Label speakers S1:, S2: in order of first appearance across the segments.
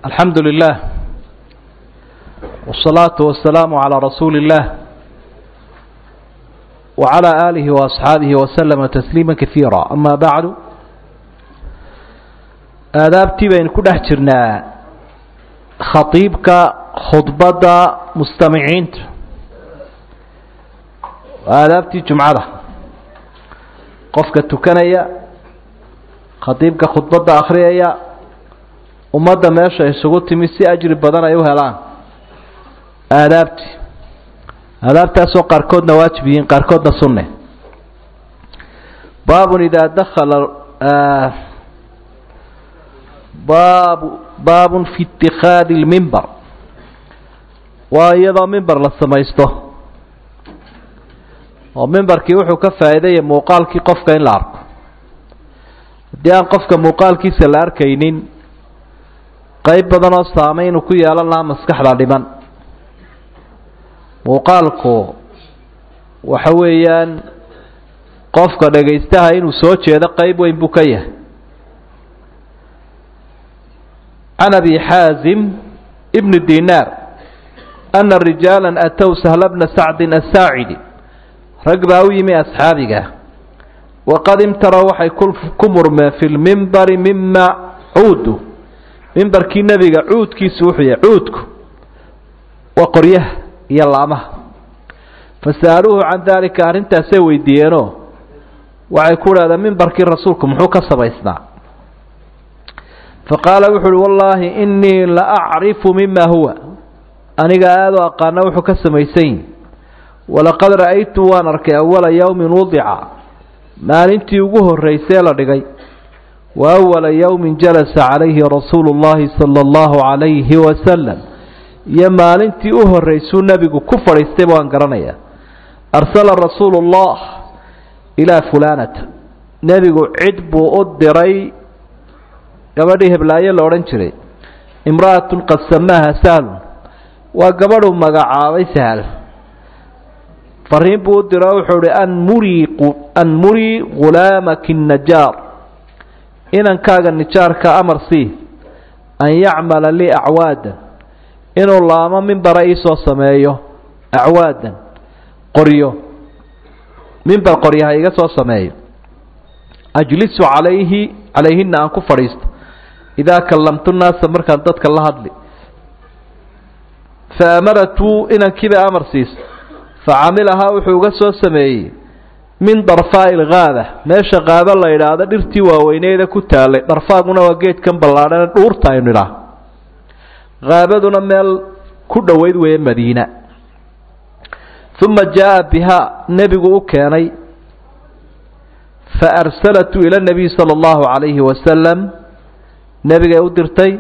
S1: الحمد لله والصلاة والسلام على رسول الله وعلى آله وأصحابه وسلم تسليما كثيرا أما بعد aadaabtii baynu ku dhex jirnaa khatiibka khudbadda mustamiciinta aadaabtii jumcada qofka tukanaya khatiibka khudbadda akhriyaya ummadda meesha isugu timi si ajri badan ay u helaan aadaabtii aadaabtaasoo qaarkoodna waajib yihiin qaarkoodna sunne baabun idaa dakala baabu baabun fi itikaadi lmimber waa iyadoo mimber la samaysto oo mimberkii wuxuu ka faa'iidaya muuqaalkii qofka in la arko haddii aan qofka muuqaalkiisa la arkaynin qayb badan oo saameyn uu ku yeelan lahaa maskaxda dhiman muuqaalku waxa weeyaan qofka dhagaystaha inuu soo jeedo qayb weyn buu ka yahay can abi xaazim bni dinaar ana rijaala atow sahla bna sacdin asaacidi rag baa u yimi asxaabiga waqad imtara waxay ku murmeen fi lmimbari mima cuudu mimbarkii nebiga cuudkiisu wuxuu yahay cuudku waa qoryaha iyo laamaha fasa'aluuhu can daalika arrintaasay weydiiyeenoo waxay ku dhahdeen mimbarkii rasuulku muxuu ka samaysnaa faqaala wuxu uhi wallaahi inii la acrifu mima huwa aniga aadoo aqaana wuxuu ka samaysan yihi walaqad ra'aytu waan arkay awala yowmin wudica maalintii ugu horraysee la dhigay wa awala yowmin jalasa calayhi rasuulu llahi sala allahu calayhi wasalam iyo maalintii u horraysuu nebigu ku fadhiistayba waan garanayaa arsala rasuulu llah ilaa fulaanata nebigu cid buu u diray gabadhii heblaayo la odhan jiray imra'atun qad samaaha sahlun waa gabadhuu magacaabay sahal fariin buu u diro wuxuu ihi anmurii anmurii ghulaamaki najaar inankaaga nijaarka amar sii an yacmala lii acwaadan inuu laamo mimbara iisoo sameeyo acwaadan qoryo mimbar qoryaha iga soo sameeyo ajlisu calayhi calayhina aan ku fadhiisto idaa kallamtu naasa markaan dadka la hadli fa amaratuu inankiibay amar siiso fa camilahaa wuxuu uga soo sameeyey min darfaa'i ilgaaba meesha qaaba la idhaahdo dhirtii waaweyneeda ku taalay darfaaguna waa geedkan ballaadhane dhuurta aynu idhaah haabaduna meel ku dhoweyd weeye madiina uma jaa'a bihaa nebigu u keenay fa arsalatu ila nabiy sala allahu calayhi wasalam nebigay u dirtay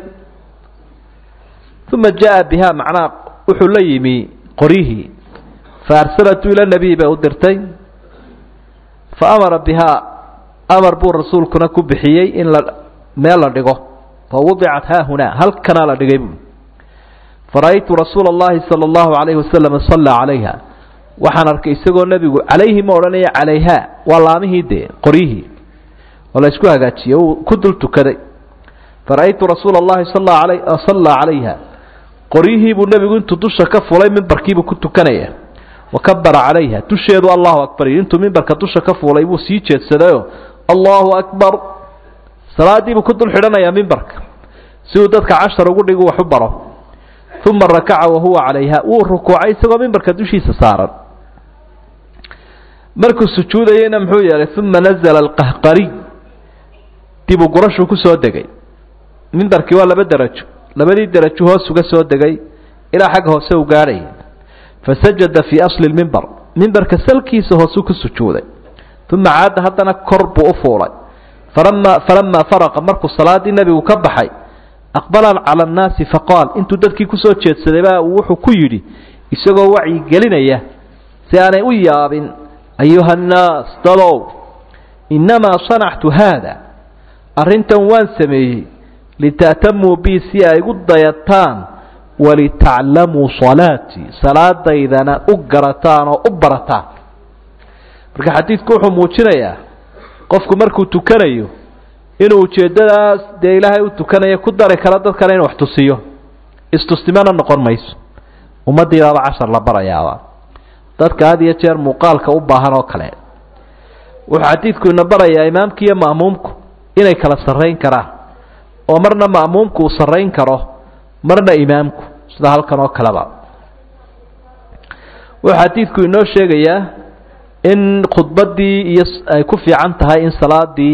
S1: uma jaa'a bihaa macnaha wuxuu la yimi qoryihii fa arsalatu ila nabiy bay u dirtay fa amara bihaa amar buu rasuulkuna ku bixiyey in la meel la dhigo fa wudicat haahunaa halkanaa la dhigay buui fara-aytu rasuula allahi sala allahu calayhi wasalam sallaa calayha waxaan arkay isagoo nebigu calayhi ma odhanaya calayhaa waa laamihii dee qoryihii oo la isku hagaajiyey uu ku dul tukaday fara-aytu rasuula allahi sallaa calayha qoryihii buu nebigu intuu dusha ka fulay mimbarkiibuu ku tukanaya wa kabara calayha dusheedu allahu akbar yidhi intuu mimbarka dusha ka fuulay buu sii jeedsadayoo allahu akbar salaadiibuu ku dul xidhanayaa mimbarka si uu dadka cashar ugu dhigu wax u baro uma rakaca wahuwa calayha wuu rukuucay isagoo mimbarka dushiisa saaran markuu sujuudayeyna muxuu yeelay uma nazla alqahqariy dib u gurashuu ku soo degay mimbarkii waa laba derajo labadii derajo hoos uga soo degay ilaa xagga hoose u gaadhaya fasajada fii asli lmimbar mimbarka salkiisa hoosuu ku sujuuday uma caada haddana kor buu u fuulay falama falamaa faraqa markuu salaadii nebigu ka baxay aqbala cala annaasi faqaal intuu dadkii kusoo jeedsaday baa uu wuxuu ku yidhi isagoo wacyi gelinaya si aanay u yaabin ayuha annaas dadow innamaa sanactu haada arrintan waan sameeyey lita'tamuu bii si ay igu dayataan walitaclamuu salaatii salaadaydana u garataan oo u barataan marka xadiidku wuxuu muujinayaa qofku markuu tukanayo inuu ujeeddadaas dee ilaahay u tukanaya ku dari karo dadkana inu wax tusiyo istustimana noqon mayso ummaddii baaba cashar la barayaaba dadka had iyo jeer muuqaalka u baahan oo kale wuxuu xadiidku ina barayaa imaamki iyo ma'muumku inay kala sarrayn karaan oo marna ma'muumku uu sarrayn karo marna imaamku sida halkan oo kaleba wuxuu xadiidku inoo sheegayaa in khudbaddii iyo ay ku fiican tahay in salaadii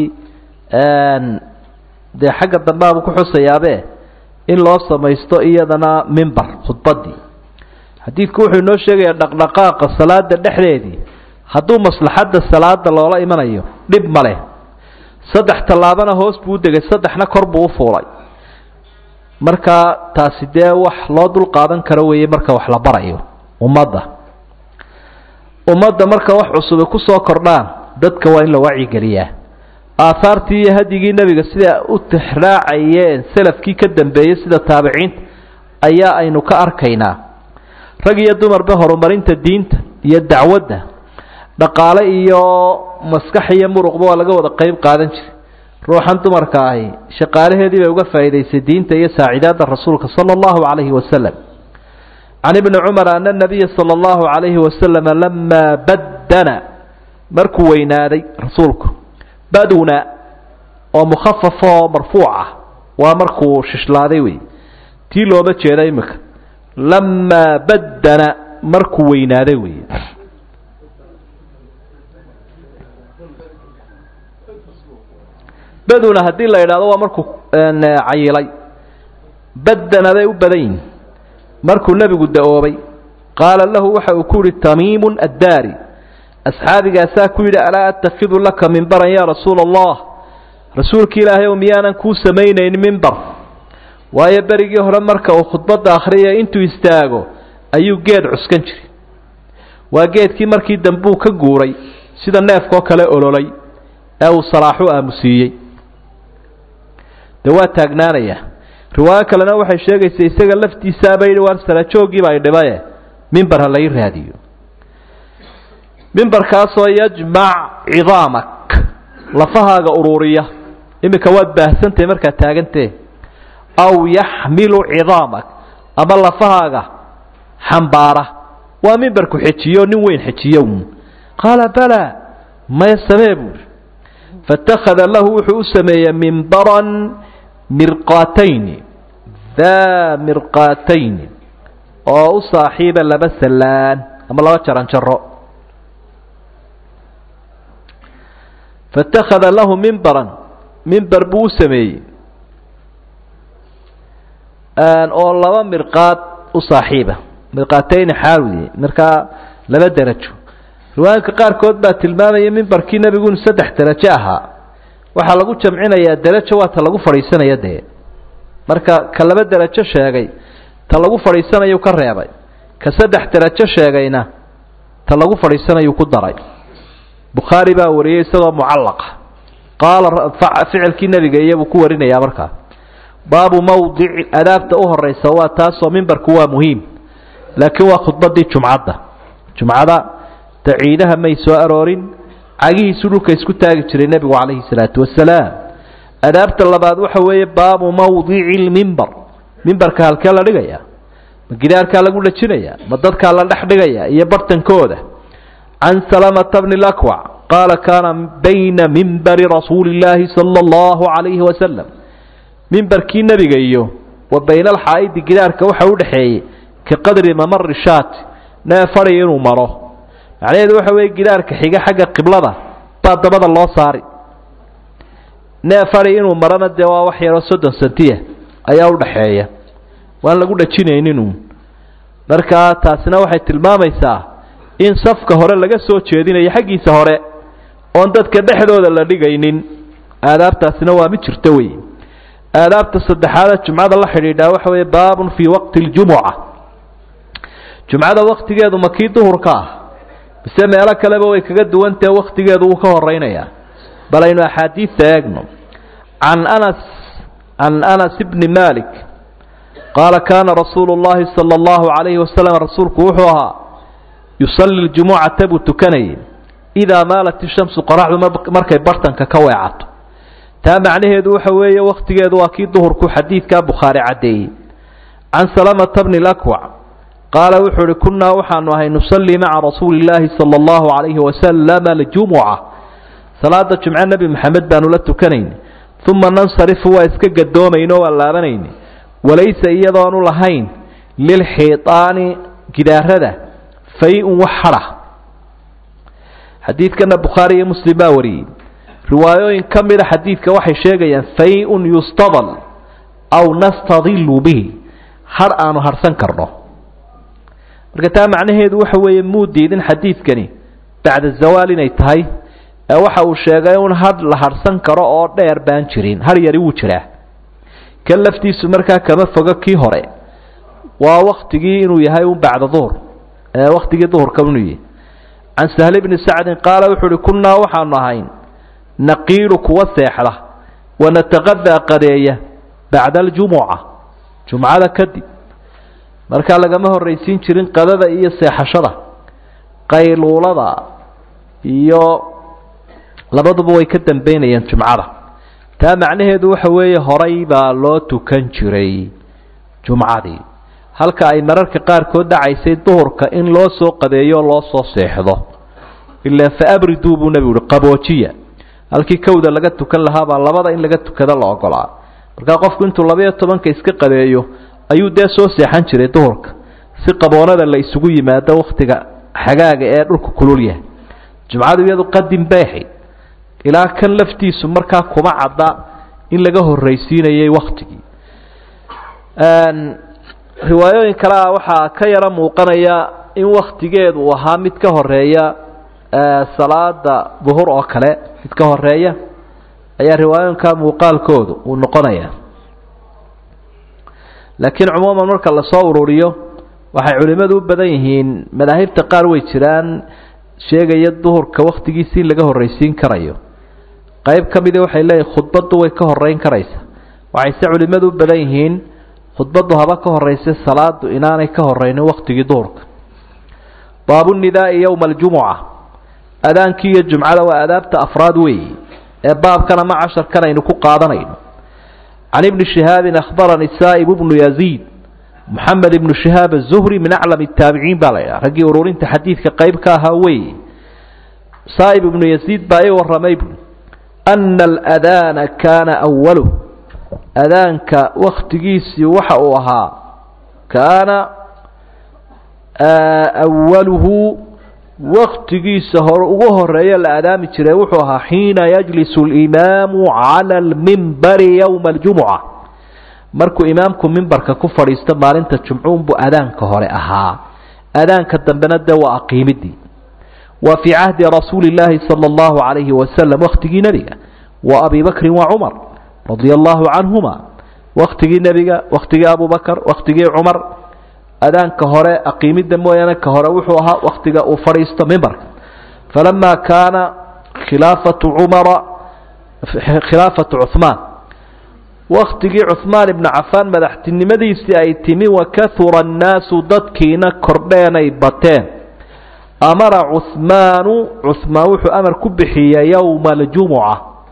S1: dee xagga dambeabu ku xusayaabe in loo samaysto iyadana mimber khudbaddii xadiidku wuxuu inoo sheegayaa dhaqdhaqaaqa salaada dhexdeedii hadduu maslaxadda salaada loola imanayo dhib ma leh saddex tallaabana hoos buu u degay saddexna kor buu u fuulay marka taasi dee wax loo dul qaadan karo weeye marka wax la barayo ummadda ummadda marka wax cusube kusoo kordhaan dadka waa in la wacyigeliyaa aahaartii iyo hadyigii nebiga sida u tixraacayeen salafkii ka dambeeyey sida taabiciinta ayaa aynu ka arkaynaa rag iyo dumarba horumarinta diinta iyo dacwadda dhaqaale iyo maskax iyo muruqba waa laga wada qeyb qaadan jiray ruuxan dumarka ahi shaqaalaheedii bay uga faa'iidaysay diinta iyo saacidaadda rasuulka sala allahu calayhi wasalam can ibni cumar ana nabiya sala allahu calayhi wasalama lamaa baddana markuu weynaaday rasuulku baduna oo mukhafafoo marfuuc ah waa markuu shishlaaday wey tii looma jeeda imika lamaa baddana markuu weynaaday wey baduna haddii la idhaahdo waa markuu cayilay baddana bay u badan yihin markuu nebigu da-oobay qaala lahu waxa uu ku yihi tamiimun addaari asxaabigaasaa ku yidhi alaa attakidu laka mimbaran yaa rasuula allah rasuulka ilaahay ow miyaanan kuu samaynayn mimbar waayo berigii hore marka uu khudbadda akhriyaya intuu istaago ayuu geed cuskan jiray waa geedkii markii dambuu ka guuray sida neefkoo kale ololay ee uu salaaxu aamusiiyey dee waa taagnaanaya riwaayo kalena waxay sheegaysa isaga laftiisaaba yidhi waar salajoogiiba ay dhibaye mimbar ha lai raadiyo mimbarkaasoo yajmac cidaamak lafahaaga uruuriya iminka waad baahsantahay markaad taagantee aw yaxmilu cidaamak ama lafahaaga xambaara waa mimbarku xejiyo nin weyn xejiyo qaala balaa maya samee buuri faاtakhada lahu wuxuu u sameeyey mimbaran mirqaatayni daa mirqaatayni oo u saaxiiba laba sallaan ama laba jaran jaro faاtakhada lahu mimbaran mimber buu u sameeyey oo laba mirqaad u saaxiiba mirqaatayni xaawiye markaa laba derajo riwaayinka qaarkood baa tilmaamaya mimbarkii nebigu inu saddex derajo ahaa waxaa lagu jamcinayaa derajo waa ta lagu fadhiisanaya dee marka ka laba derajo sheegay ta lagu fadhiisanayuu ka reebay ka saddex derajo sheegayna ta lagu fadhiisanayuu ku daray bukhaari baa wariyey isagoo mucallaqa qaala ficilkii nebiga iyabuu ku warinayaa markaa baabu mawdici adaabta u horeysa waa taasoo mimbarku waa muhiim laakiin waa khudbadii jumcadda jumcada ta ciidaha may soo aroorin cagihiisu dhulka isku taagi jiray nebigu calayhi salaatu wasalaam adaabta labaad waxa weeye baabu mawdici lmimbar mimbarka halkee la dhigaya ma gidaarkaa lagu dhajinaya ma dadkaa la dhex dhigaya iyo bartankooda can salamata bni lakwac qaala kaana bayna mimbari rasuuli illaahi sala allahu calayhi wasalam mimbarkii nebiga iyo wa bayna alxaa'idi gidaarka waxa u dhexeeyey ka qadri mamari shaati neef fadhi inuu maro macnaheedu waxa weeye gidaarka xiga xagga qiblada baa dabada loo saari neef fadhi inuu marona dee waa wax yaroo soddon sentiya ayaa u dhaxeeya waan lagu dhajinaynin markaa taasina waxay tilmaamaysaa in safka hore laga soo jeedinayo xaggiisa hore oon dadka dhexdooda la dhigaynin aadaabtaasina waa mid jirto wey aadaabta saddexaada jumcada la xidhiidhaa waxa weeye baabun fii waqti اljumuca jumcada waktigeedu ma kii duhurka ah mise meelo kaleba way kaga duwantahe waktigeedu wuu ka horeynayaa bal aynu axaadiidta eegno can anas can anas bni malik qaala kaana rasuulu اllahi salى اllahu عalayhi wasalam rasuulku wuxuu ahaa yusalli ljumucata buu tukanayay idaa maalat ishamsu qoraxdu markay bartanka ka weecato taa macnaheedu waxa weeye wakhtigeedu waa kii duhurku xadiidkaa bukhaari caddeeyey can salamata bni lakwac qaala wuxuu uhi kunnaa waxaanu ahay nusallii maca rasuuli illaahi sala allahu calayhi wasalama aljumuca salaada jumce nebi maxamed baanu la tukanayni uma nansarifu waa iska gadoomayno waa laabanayni walaysa iyadoonu lahayn lilxiitaani gidaarada fay-un wax hadha xadiidkana bukhaari iyo muslim baa wariyey riwaayooyin ka mida xadiidka waxay sheegayaan fay-un yustadal aw nastadilu bihi har aanu harhsan karno marka taa macnaheedu waxa weeye muu diidin xadiidkani bacda zawaal inay tahay ee waxa uu sheegay un hadh la harhsan karo oo dheer baan jirin har yari wuu jiraa kan laftiisu markaa kama fogo kii hore waa waktigii inuu yahay un bacda duhur ee waktigii duhurka inuu yahay can sahl bni sacdin qaala wuxuu uhi kunnaa waxaanu ahayn naqiilu kuwa seexda wanataqadaa qadeeya bacda aljumuca jumcada kadib markaa lagama horraysiin jirin qadada iyo seexashada qayluulada iyo labaduba way ka dambeynayaan jumcada taa macnaheedu waxa weeye horay baa loo tukan jiray jumcadii halka ay mararka qaarkood dhacaysay duhurka in loo soo qadeeyo loo soo seexdo ilaa fa abriduu buu nebigu uhi qaboojiya halkii kowda laga tukan lahaabaa labada in laga tukado la ogolaa markaa qofku intuu labaiyo tobanka iska qadeeyo ayuu dee soo seexan jiray duhurka si qaboonada la isugu yimaado wakhtiga xagaaga ee dhulka kulul yahay jumcadu iyadu qadim bay ahayd ilaa kan laftiisu markaa kuma cadda in laga horraysiinayay wakhtigii riwaayooyin kale ah waxaa ka yaro muuqanaya in wakhtigeedu uu ahaa mid ka horeeya salaada duhur oo kale mid ka horeeya ayaa riwaayooyinka muuqaalkoodu uu noqonaya laakiin cumuuman marka lasoo ururiyo waxay culimmadu u badan yihiin madaahibta qaar way jiraan sheegaya duhurka wakhtigiisi in laga horraysiin karayo qayb ka midii waxay leeyihin khudbaddu way ka horreyn karaysa waxayse culimmadu u badan yihiin khudbaddu haba ka horraysa salaadu inaanay ka horraynin wakhtigii duhurka baabunidaai yowma aljumuca adaankii iyo jumcada waa adaabta afraad weeyi ee baabkan ama casharkan aynu ku qaadanayno can ibni shihaabin akhbarani saa'ib bnu yaziid moxamed ibnu shihaab azuhri min aclam taabiciin baa la ydhaha raggii ururinta xadiidka qayb ka ahaa weeye saa'ib ibnu yaziid baa ii warramay bu ana aladaana kaana awaluh adaanka wakhtigiisii waxa uu ahaa kaana awaluhu waktigiisa hore ugu horeeya la adaami jiray wuxuu ahaa xiina yajlisu اlimaamu cala almimbari yowma aljumuca markuu imaamku mimbarka ku fadhiisto maalinta jumcuunbuu adaanka hore ahaa adaanka dambena dee waa aqiimidii wa fii cahdi rasuuli اllaahi salى اllahu عalayhi wasalam waktigii nebiga wa abi bakrin wa cumar radia allahu canhuma waktigii nebiga waktigii abu bakr waktigii cumar adaanka hore aqiimidda mooyaane ka hore wuxuu ahaa waktiga uu fadhiisto mimbarka falama kaana khilaafatu cumara khilaafatu cuhmaan waktigii cuhmaan ibnu cafaan madaxtinimadiisii ay timi wakahura annaasu dadkiina kordheenay bateen amara cuhmaanu cuhmaan wuxuu amar ku bixiyey yowma aljumuca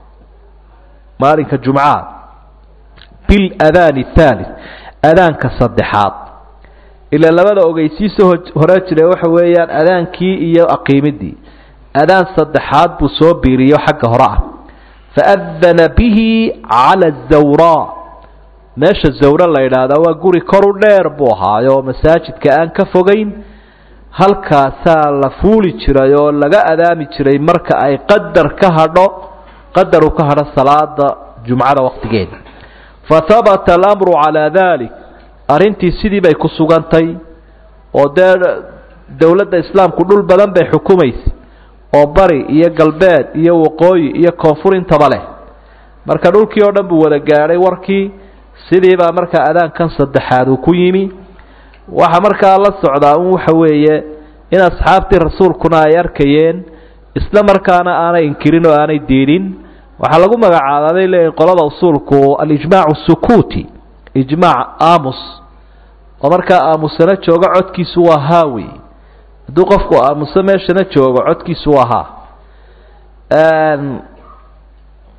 S1: maalinka jumcaha biladaani thalith adaanka saddexaad ilaa labada ogeysiisa hore jira waxa weeyaan adaankii iyo aqiimidii adaan saddexaad buu soo biiriyo xagga hore ah faadana bihi cala azawraa meesha zawre la yidhaahdaa waa guri koru dheer buu ahaayo masaajidka aan ka fogayn halkaasaa la fuuli jiray oo laga adaami jiray marka ay qadar ka hadho qadar uu ka hadho salaada jumcada waqtigeeda fahabata alamru calaa dalik arrintii sidii bay ku sugantay oo dee dowladda islaamku dhul badan bay xukumaysay oo bari iyo galbeed iyo waqooyi iyo koonfur intaba leh marka dhulkii oo dhan buu wada gaadhay warkii sidii baa markaa adaankan saddexaad uu ku yimi waxa markaa la socdaa un waxa weeye in asxaabtii rasuulkuna ay arkayeen isla markaana aanay inkirin oo aanay diidin waxaa lagu magacaababay leeyihin qolada usuulku alijmaacu sukuuti ijmaac aamus oo markaa aamusana joogo codkiisu waa haa wey hadduu qofku aamuso meeshana joogo codkiisu waa haa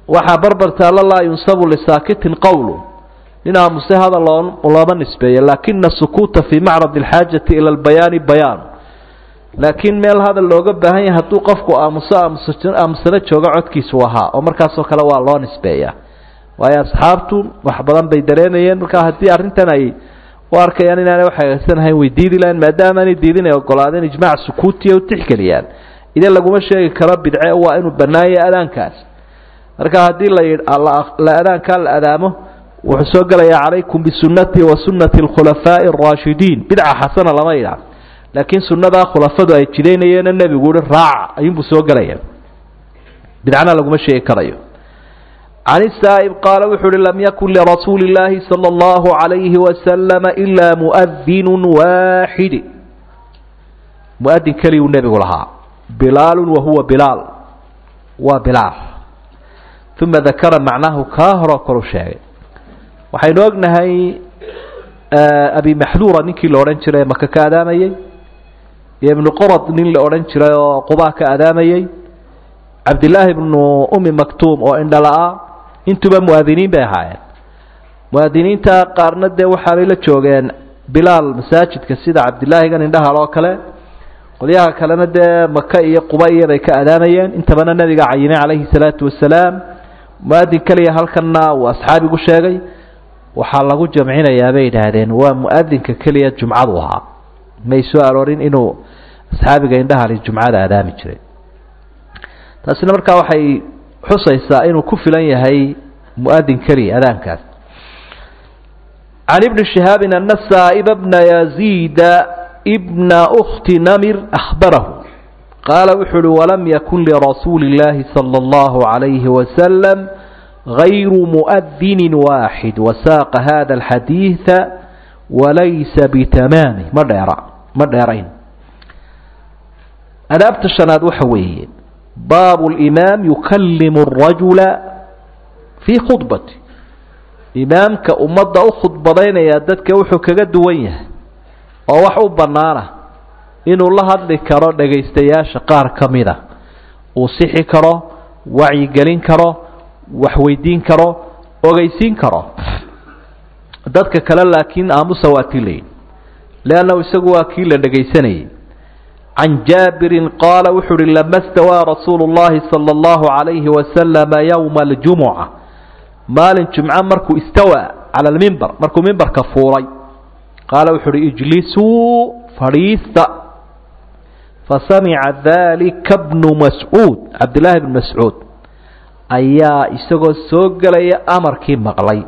S1: waxaa barbar taalla laa yunsabu lisaakitin qowlu nin aamuse hadal looma nisbeeyo laakina sukuuta fii macrad alxaajati ila albayaani bayaan laakiin meel hadal looga baahan yahay hadduu qofku aamuso aamusano jooga codkiisu ahaa oo markaasoo kale waa loo nisbeeyaa waayo asxaabtu wax badan bay dareemayeen markaa haddii arrintan ay u arkayaan inaanay wax hagagsanahayn way diidi lahayn maadaama aanay diidin ay ogolaadeen ijmaac sukuutiya u tixgeliyaan idan laguma sheegi karo bidce waa inuu bannaanyay adaankaas marka haddii la adaankaa la adaamo wuxuu soo gelayaa calaykum bisunnatii wa sunnati alkhulafaa'i araashidiin bidca xasana lama idhaa laakiin sunnadaa khulafadu ay jidaynayeena nebigu uhi raaca ayuunbuu soo gelaya bidcana laguma sheegi karayo can isaa'ib qaala wuxuu uhi lam yakun lirasuuli illaahi sala allahu calayhi wasalama ilaa mu'adinun waaxidi mu'adin keliyuu nebigu lahaa bilaalun wa huwa bilaal waa bilaal uma dakara macnahu kaa horoo kalu sheegay waxaynu ognahay abi maxduura ninkii la odhan jiray maka ka adaamayey iyo ibnu qorad nin la odhan jiray oo qubaa ka adaamayey cabdillaahi ibnu umi maktuum oo indhala-a intuba mu'adiniin bay ahaayeen mu'adiniinta qaarna dee waxaabay la joogeen bilaal masaajidka sida cabdillaahigan indhahal oo kale qolyaha kalena dee maka iyo quba iyobay ka adaamayeen intabana nebiga cayinay calayhi salaatu wasalaam mu'adin keliya halkanna uu asxaabigu sheegay waxaa lagu jamcinayaa bay yidhaahdeen waa mu'adinka keliya jumcadu ahaa may soo aroorin inuu asxaabiga indhahali jumcada adaami jiray taasina markaa waxay xusaysaa inuu ku filan yahay mu'adin keliya adaankaas can ibni shihaabin ana saa'iba bna yaziida bna ukhti namir ahbarahu qaala wuxuu uhi walam yakun lirasuuli illaahi sala allahu calayhi wasalam gayru mu'adinin waaxid wasaaqa hada alxadiida walaysa bitamaami ma dheera ma dheerayn adaabta shanaad waxa weeye baabu limaam yukallimu arajula fii khudbati imaamka ummadda u khudbadaynaya dadka wuxuu kaga duwan yahay oo wax u bannaana inuu la hadli karo dhegaystayaasha qaar ka mida uu sixi karo wacyigelin karo waxweydiin karo ogeysiin karo dadka kale laakiin aamusa waa tii layihi leannahu isagu waa kii la dhegaysanayay can jaabirin qaala wuxuu uhi lama stawaa rasuulu llahi sala allahu calayhi wasalama yowma aljumuca maalin jumco markuu istawaa cala almimbar markuu mimbarka fuulay qaala wuxuu uhi ijlisuu fadhiista fasamica dalika bnu mascuud cabdillaahi bnu mascuud ayaa isagoo soo gelaya amarkii maqlay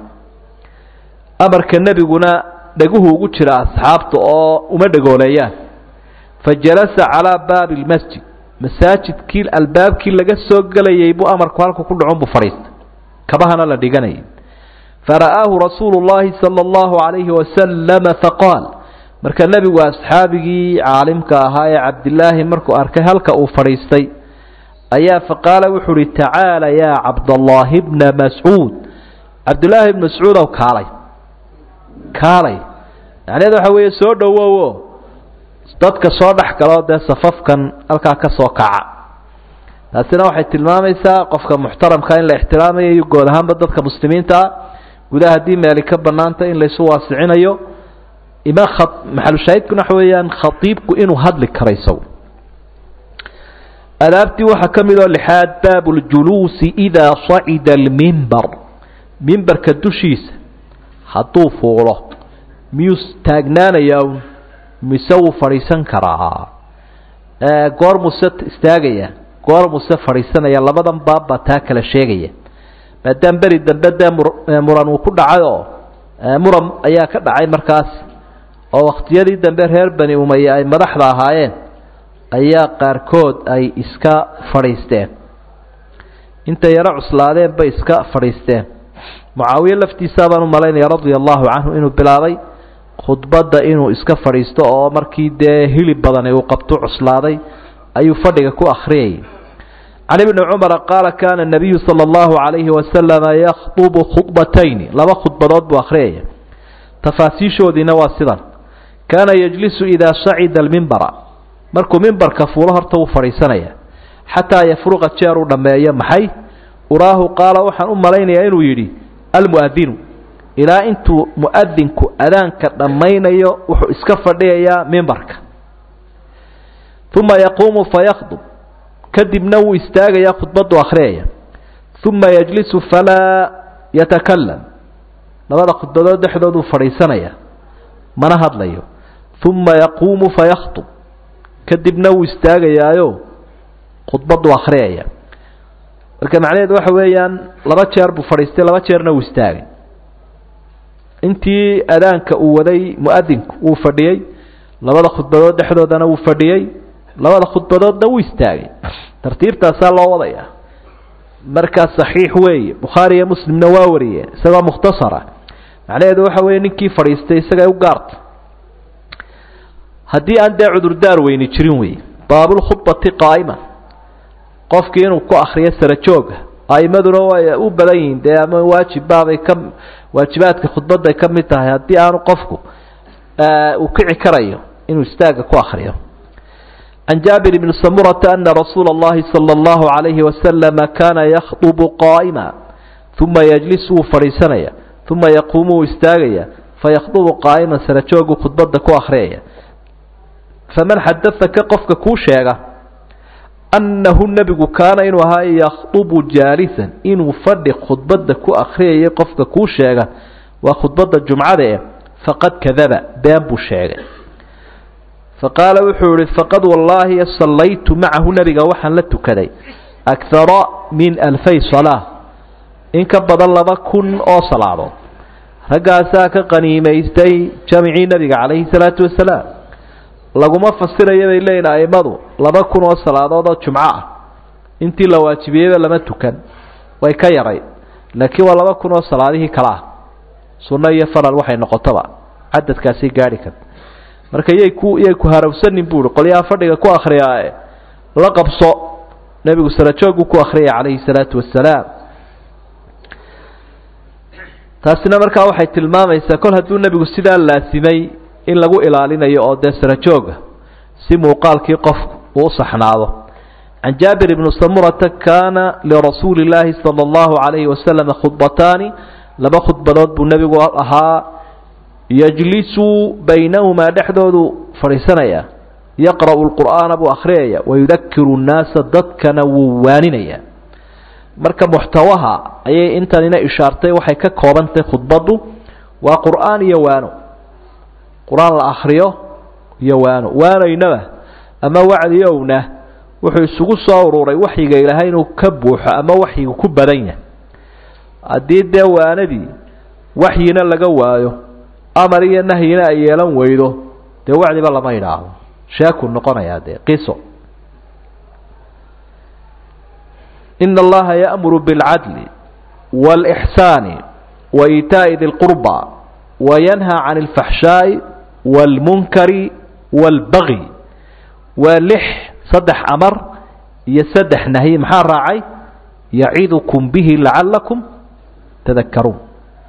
S1: amarka nebiguna dheguhu ugu jira asxaabta oo uma dhegooleeyaan fajalasa calaa baabi lmasjid masaajidkii albaabkii laga soo gelayay buu amarku halku ku dhacon buu fadhiistay kabahana la dhiganayay fara'aahu rasuulu llahi sala allahu calayhi wasalama faqaal marka nebigu asxaabigii caalimka ahaa ee cabdilaahi markuu arkay halka uu fadhiistay ayaa faqaala wuxuu uhi tacaala yaa cabdallaahi bna mascuud cabdillaahi bn mascuudow kaalay kaalay macnaheed waxa weeye soo dhowowo dadka soo dhex galoo dee safafkan halkaa ka soo kaca taasina waxay tilmaamaysaa qofka muxtaramka in la ixtiraamayo iyo good ahaanba dadka muslimiinta ah gudaha haddii meeli ka bannaanta in laysu waasicinayo ima maxalushaahidkuna waxa weeyaan khatiibku inuu hadli karo isagu adaabtii waxaa ka mid oo lixaad baabu ljuluusi idaa sacida almimbar mimbarka dushiisa hadduu fuulo miyuu taagnaanayaa mise wuu fadhiisan karaa goor muse istaagaya goor muse fadhiisanaya labadan baabbaa taa kala sheegaya maadaama beri dambe dee muran uu ku dhacay oo muran ayaa ka dhacay markaas oo wakhtiyadii dambe reer bani umaya ay madaxda ahaayeen ayaa qaarkood ay iska fadhiisteen intay yaro cuslaadeen bay iska fadhiisteen mucaawiye laftiisaa baan u malaynaya radia allahu canhu inuu bilaabay khudbadda inuu iska fadhiisto oo markii dee hilib badani uu qabto cuslaaday ayuu fadhiga ku akhriyayay can ibni cumara qaala kaana nabiyu sala allahu calayhi wasalama yakhdubu khudbatayni laba khudbadood buu akhriyaya tafaasiishoodiina waa sidan kaana yejlisu idaa sacida almimbara markuu mimbarka fuulo horta wuu fadhiisanaya xataa yafruqa jeer uu dhammeeyo maxay uraahu qaala waxaan u malaynayaa inuu yidhi almu'adinu ilaa intuu mu'adinku adaanka dhammaynayo wuxuu iska fadhiyayaa mimbarka uma yaquumu fayakhdub kadibna wuu istaagayaa khudbaddu akhriyaya uma yajlisu falaa yatakalam labada khudbadood dhexdooduu fadhiisanaya mana hadlayo uma yaquumu fayakhtub kadibna wuu istaagayaayo khudbaddu akhriyaya marka macnaheedu waxa weeyaan laba jeer buu fadhiistay laba jeerna wuu istaagay intii adaanka uu waday mu'adinku wuu fadhiyey labada khudbadood dhexdoodana wuu fadhiyey labada khudbadoodna wuu istaagay tartiibtaasaa loo wadaya markaa saxiix weeye bukhaari iyo muslimna waa wariyeen isagoo mukhtasara macnaheedu waxa weeye ninkii fadhiistay isagay u gaarta haddii aan dee cudurdaar weyni jirin wey baabulkhudbati qaa'ima qofkii inuu ku akriyo sara jooga a'imaduna way u badan yihiin dee ama waajibbaabay ka waajibaadka khudbadday ka mid tahay haddii aanu qofku uu kici karayo inuu istaaga ku akriyo can jaabir bni samurata ana rasuula اllahi salى اllahu عalayhi wasalama kana yakhطbu qaa'ima uma yajlisu wuu fadhiisanaya uma yaquumu wuu istaagaya fayakhdubu qaa'iman sara joogu khudbadda ku akhriyaya faman xadaaka qofka kuu sheega annahu nebigu kaana inuu ahaa yakhdubu jaalisan inuu fadhi khudbadda ku akhriyayay qofka kuu sheega waa khudbadda jumcada eh faqad kadaba been buu sheegay faqaala wuxuu yihi faqad wallaahi sallaytu macahu nebiga waxaan la tukaday akara min alfay salaa in ka badan laba kun oo salaadood raggaasaa ka qaniimaystay jamicii nebiga calayhi salaatu wasalaam laguma fasiraya bay leeyihin a'immadu laba kun oo salaadood oo jumco ah intii la waajibiyeyba lama tukan way ka yaray laakiin waa laba kun oo salaadihii kale ah sunno iyo faral waxay noqotoba cadadkaasay gaadhi karta marka yay ku yay ku harawsanin buu uhi qolyaha fadhiga ku akhriyaae la qabso nebigu sarajooguu ku akhriyay calayhi salaatu wasalaam taasina markaa waxay tilmaamaysaa kol hadduu nebigu sidaa laasimay in lagu ilaalinayo oo dee sarajooga si muuqaalkii qofku uu u saxnaado can jaabir bni samurata kaana lirasuuli illaahi sala allahu calayhi wasalam khudbataani laba khudbadood buu nebigu ahaa yajlisu baynahumaa dhexdoodu fadhiisanaya yaqra'u lqur'aana buu akhriyaya wayudakiru nnaasa dadkana wuu waaninaya marka muxtawaha ayay intanina ishaartay waxay ka koobantahay khudbaddu waa qur'aan iyo waano qur-aan la akhriyo iyo waano waanaynaba ama wacdiyowna wuxuu isugu soo ururay waxyiga ilaahay inuu ka buuxo ama waxyigu ku badan yahay haddii dee waanadii waxyina laga waayo amar iyo nahyina ay yeelan weydo dee wacdiba lama idhaahdo sheekuu noqonayaa dee qiso ina allaha ya'muru biاlcadli wاlإxsaani waitaa'i di lqurba wayanhaa can اlfaxshaaءi wاlmunkari wاlbagyi waa lix saddex amar iyo saddex nahyi maxaa raacay yacidukum bihi lacalakum tadakaruun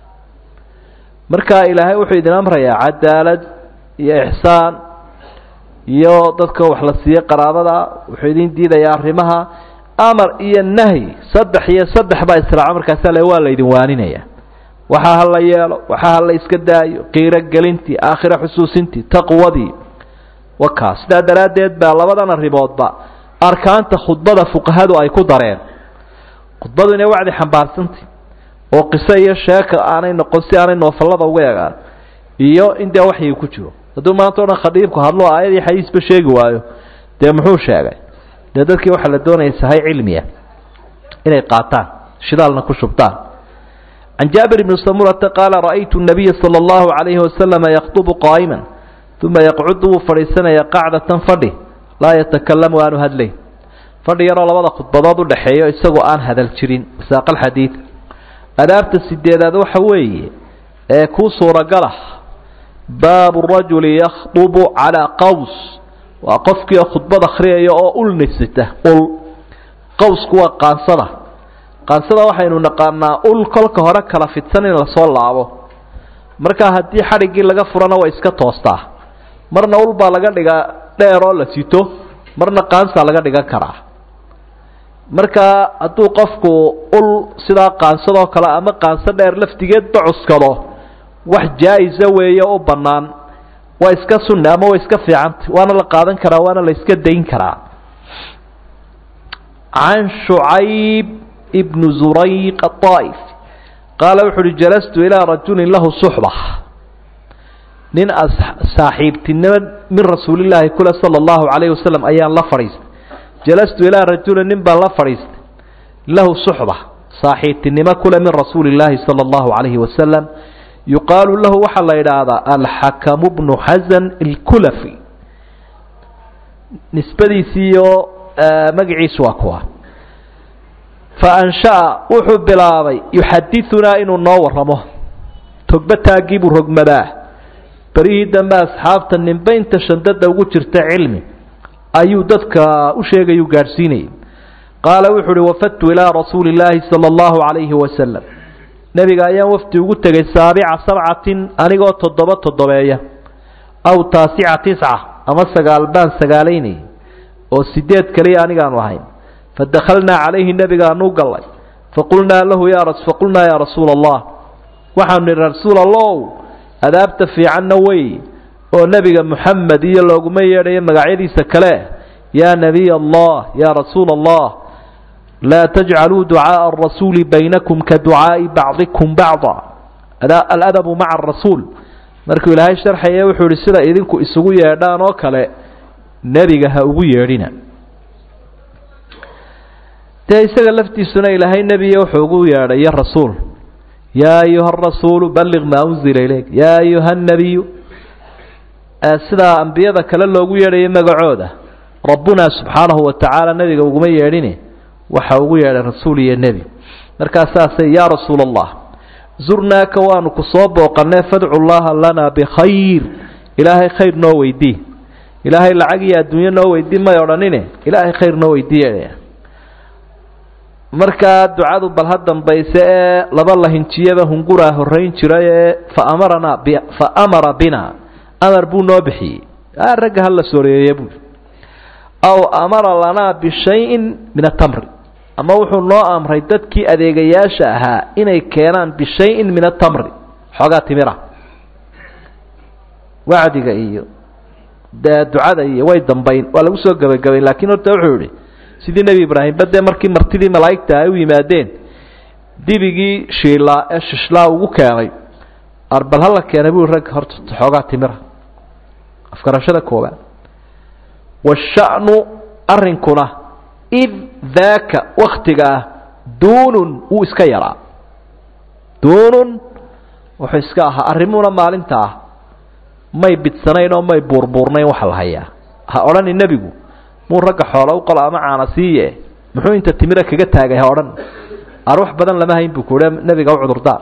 S1: marka ilaahay wuxuu idin amrayaa cadaalad iyo ixsaan iyo dadka wax la siiye qaraabada wuxuu idin diidayaa arrimaha amar iyo nahyi saddex iyo saddex baa israaco markaasa le waa laydin waaninaya waxaa ha la yeelo waxaa ha la iska daayo qiiro gelintii aakhiro xusuusintii taqwadii wakaa sidaa daraaddeed baa labadan arrimoodba arkaanta khudbada fuqahadu ay ku dareen khudbadu inay wacdi xambaarsantay oo qiso iyo sheeka aanay noqon si aanay noofallada uga egaan iyo in dee waxyigi ku jiro hadduu maanta o dhan khadiibku hadlo aayadii xadiisba sheegi waayo dee muxuu sheegay dee dadkii waxaa la doonaya sahay cilmiya inay qaataan shidaalna ku shubtaan can jaabir bni samurata qaala ra'aytu nabiya sala allahu calayhi wasalama yakhdubu qaa'iman uma yaqcudu wuu fadhiisanaya qacdatan fadhi laa yatakalamu aanu hadlayn fadhi yaroo labada khudbadood udhaxeeyo isagoo aan hadal jirin saaqalxadiid adaabta sideedaad waxa weeye ee kuu suuragalah baabu rajuli yakhdubu calaa qaws waa qofkii khudbad akhriyaya oo ul nisita ul qawsku waa qaansada qaansada waxaynu naqaanaa ul kolka hore kala fidsan in lasoo laabo markaa haddii xadhiggii laga furana way iska toostaa marna ul baa laga dhigaa dheer oo la sito marna qaansaa laga dhigan karaa markaa hadduu qofku ul sidaa qaansadoo kale ama qaanso dheer laftigeedba cuskado wax jaa-isa weeye u bannaan waa iska sunni ama waa iska fiicanta waana la qaadan karaa waana la iska dayn karaa can shucayb ibnu zurayq aطaa'if qaala wuxu uhi jalastu ilaa rajulin lahu suxba nin saaxiibtinimo min rasuulillaahi kule sala allahu calayhi wasalam ayaan la fadhiistay jalastu ilaa rajulin nin baan la fadhiistay lahu suxba saaxiibtinimo kule min rasuuli illaahi sala allahu calayhi wasalam yuqaalu lahu waxaa la yidhaahdaa alxakamu bnu xasan alkulafi nisbadiisiiyo magaciisu waa kuwa fa ansha'a wuxuu bilaabay yuxadidunaa inuu noo warramo togba taaggii buu rogmadaa berihii dambe asxaabta ninba inta shandada ugu jirta cilmi ayuu dadka u sheegayuu gaadhsiinayay qaala wuxuu uhi wafadtu ilaa rasuuli illaahi sala allahu calayhi wasalam nebiga ayaan wafdi ugu tegay saabica sabcatin anigoo toddoba toddobeeya aw taasica tisca ama sagaal baan sagaalaynayay oo sideed kaliya anigaanu ahayn fadakhalnaa calayhi nebigaanu gallay faqulnaa lahu ya faqulnaa yaa rasuula allah waxaanu nihi rasuul allow adaabta fiicanna wey oo nebiga moxamed iyo looguma yeedhayo magacyadiisa kale yaa nebiy allah yaa rasuula allah laa tajcaluu ducaaءa arasuuli baynakum ka ducaa'i bacdikum bacda aladabu maca arasuul markuu ilaahay sharxaya wuxuu ihi sida idinku isugu yeedhaan oo kale nebiga ha ugu yeedhina dee isaga laftiisuna ilaahay nebiya wuxuu ugu yeedhayo rasuul yaa ayuha arasuulu balliq maa unzila ilayk yaa ayuha annabiyu sidaa ambiyada kale loogu yeedhayo magacooda rabbunaa subxaanahu wa tacaala nebiga uguma yeedhine waxa ugu yeedhay rasuul iyo nebi markaa saasay yaa rasuula allah zurnaaka waanu ku soo booqannee fadcu llaha lanaa bikhayr ilaahay khayr noo weydii ilaahay lacag iyo adduunyo noo weydii may odhanine ilaahay khayr noo weydiiye markaa ducadu bal ha dambayse ee laba lahinjiyaba hunguraa horrayn jiray ee faamaranaa fa amara bina amar buu noo bixiyey ragga hala soreeye buui aw amara lanaa bishayin min atamri ama wuxuu noo amray dadkii adeegayaasha ahaa inay keenaan bishayin min atamri xoogaa timira wacdiga iyo dee ducada iyo way dambayn waa lagu soo gebagabayn laakiin horta wuxuu yihi sidii nebi ibraahimba dee markii martidii malaa'igta ay u yimaadeen dibigii shiilaa ee shishlaa ugu keenay arbal hala keenay bui rag horta xoogaa timira afgarashada koobaad washa'nu arrinkuna id daaka waktiga ah duunun wuu iska yaraa duunun wuxuu iska ahaa arrimuhuna maalinta ah may bidsanayn oo may buurbuurnayn waxa la hayaa ha odhani nebigu muu ragga xoola u qolo ama caana siiye muxuu inta timira kaga taagay ha odhan arwax badan lama hayn buu kuhi nebiga u cudurdaar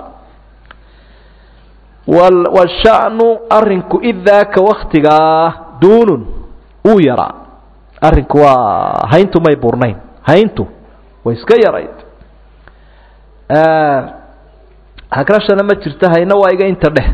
S1: washa'nu arrinku id daaka waktigaa duunun wuu yaraa arrinku waa hayntu may buurnayn hayntu way iska yarayd hagrashana ma jirto hayna waa iga inta dheh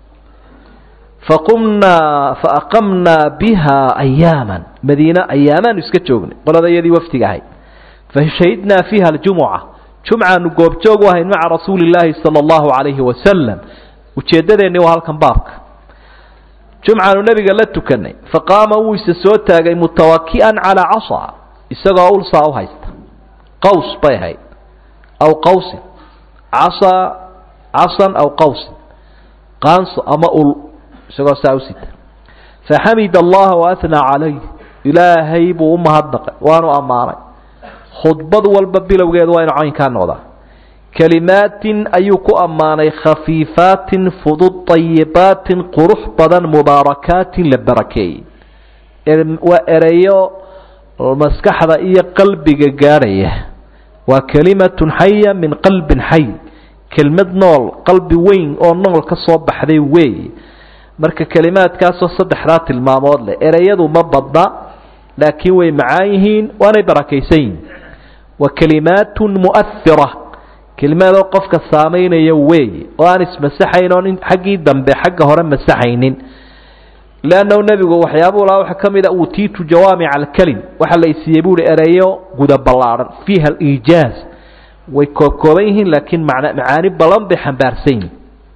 S1: faqumnaa faaqamnaa biha ayaaman madiine ayaamaanu iska joognay qolada iyadii waftiga ahayd fashahidnaa fiiha aljumuca jumcaanu goobjoog u ahayn maca rasuuli illaahi sala allahu calayhi wasalam ujeeddadeenni waa halkan baabka jumcaanu nebiga la tukanay faqaama wuu isa soo taagay mutawaki'an calaa casa isagoo ulsaa u haysta qaws bay ahayd aw qawsin casa casan aw qawsin qaanso ama ul isagoo saa u sita faxamid allaha waathnaa calayh ilaahay buu u mahadnaqay waanu ammaanay khudbad walba bilowgeedu waa inu caynkaa noqdaa kelimaatin ayuu ku ammaanay khafiifaatin fudud ayibaatin qurux badan mubaarakaatin la barakeeyey waa ereyo maskaxda iyo qalbiga gaadhaya waa kelimatun xaya min qalbin xay kelmad nool qalbi weyn oo nool ka soo baxday weey marka kelimaadkaasoo saddexdaa tilmaamood leh ereyadu ma badna laakiin way macaan yihiin waanay barakaysan yihin wa kelimaatun mu'ahira kelimaadoo qofka saamaynaya weeye oo aan ismasaxayn oon xaggii dambe xagga hore masaxaynin leannahu nebigu waxyaabuu lahaa waxaa ka mid a uutiitu jawaamica alkelim waxaa la isiiyey buuhi ereyo guda ballaadhan fiiha aliijaaz way koobkooban yihiin laakiin macna macaani badan bay xambaarsan yihin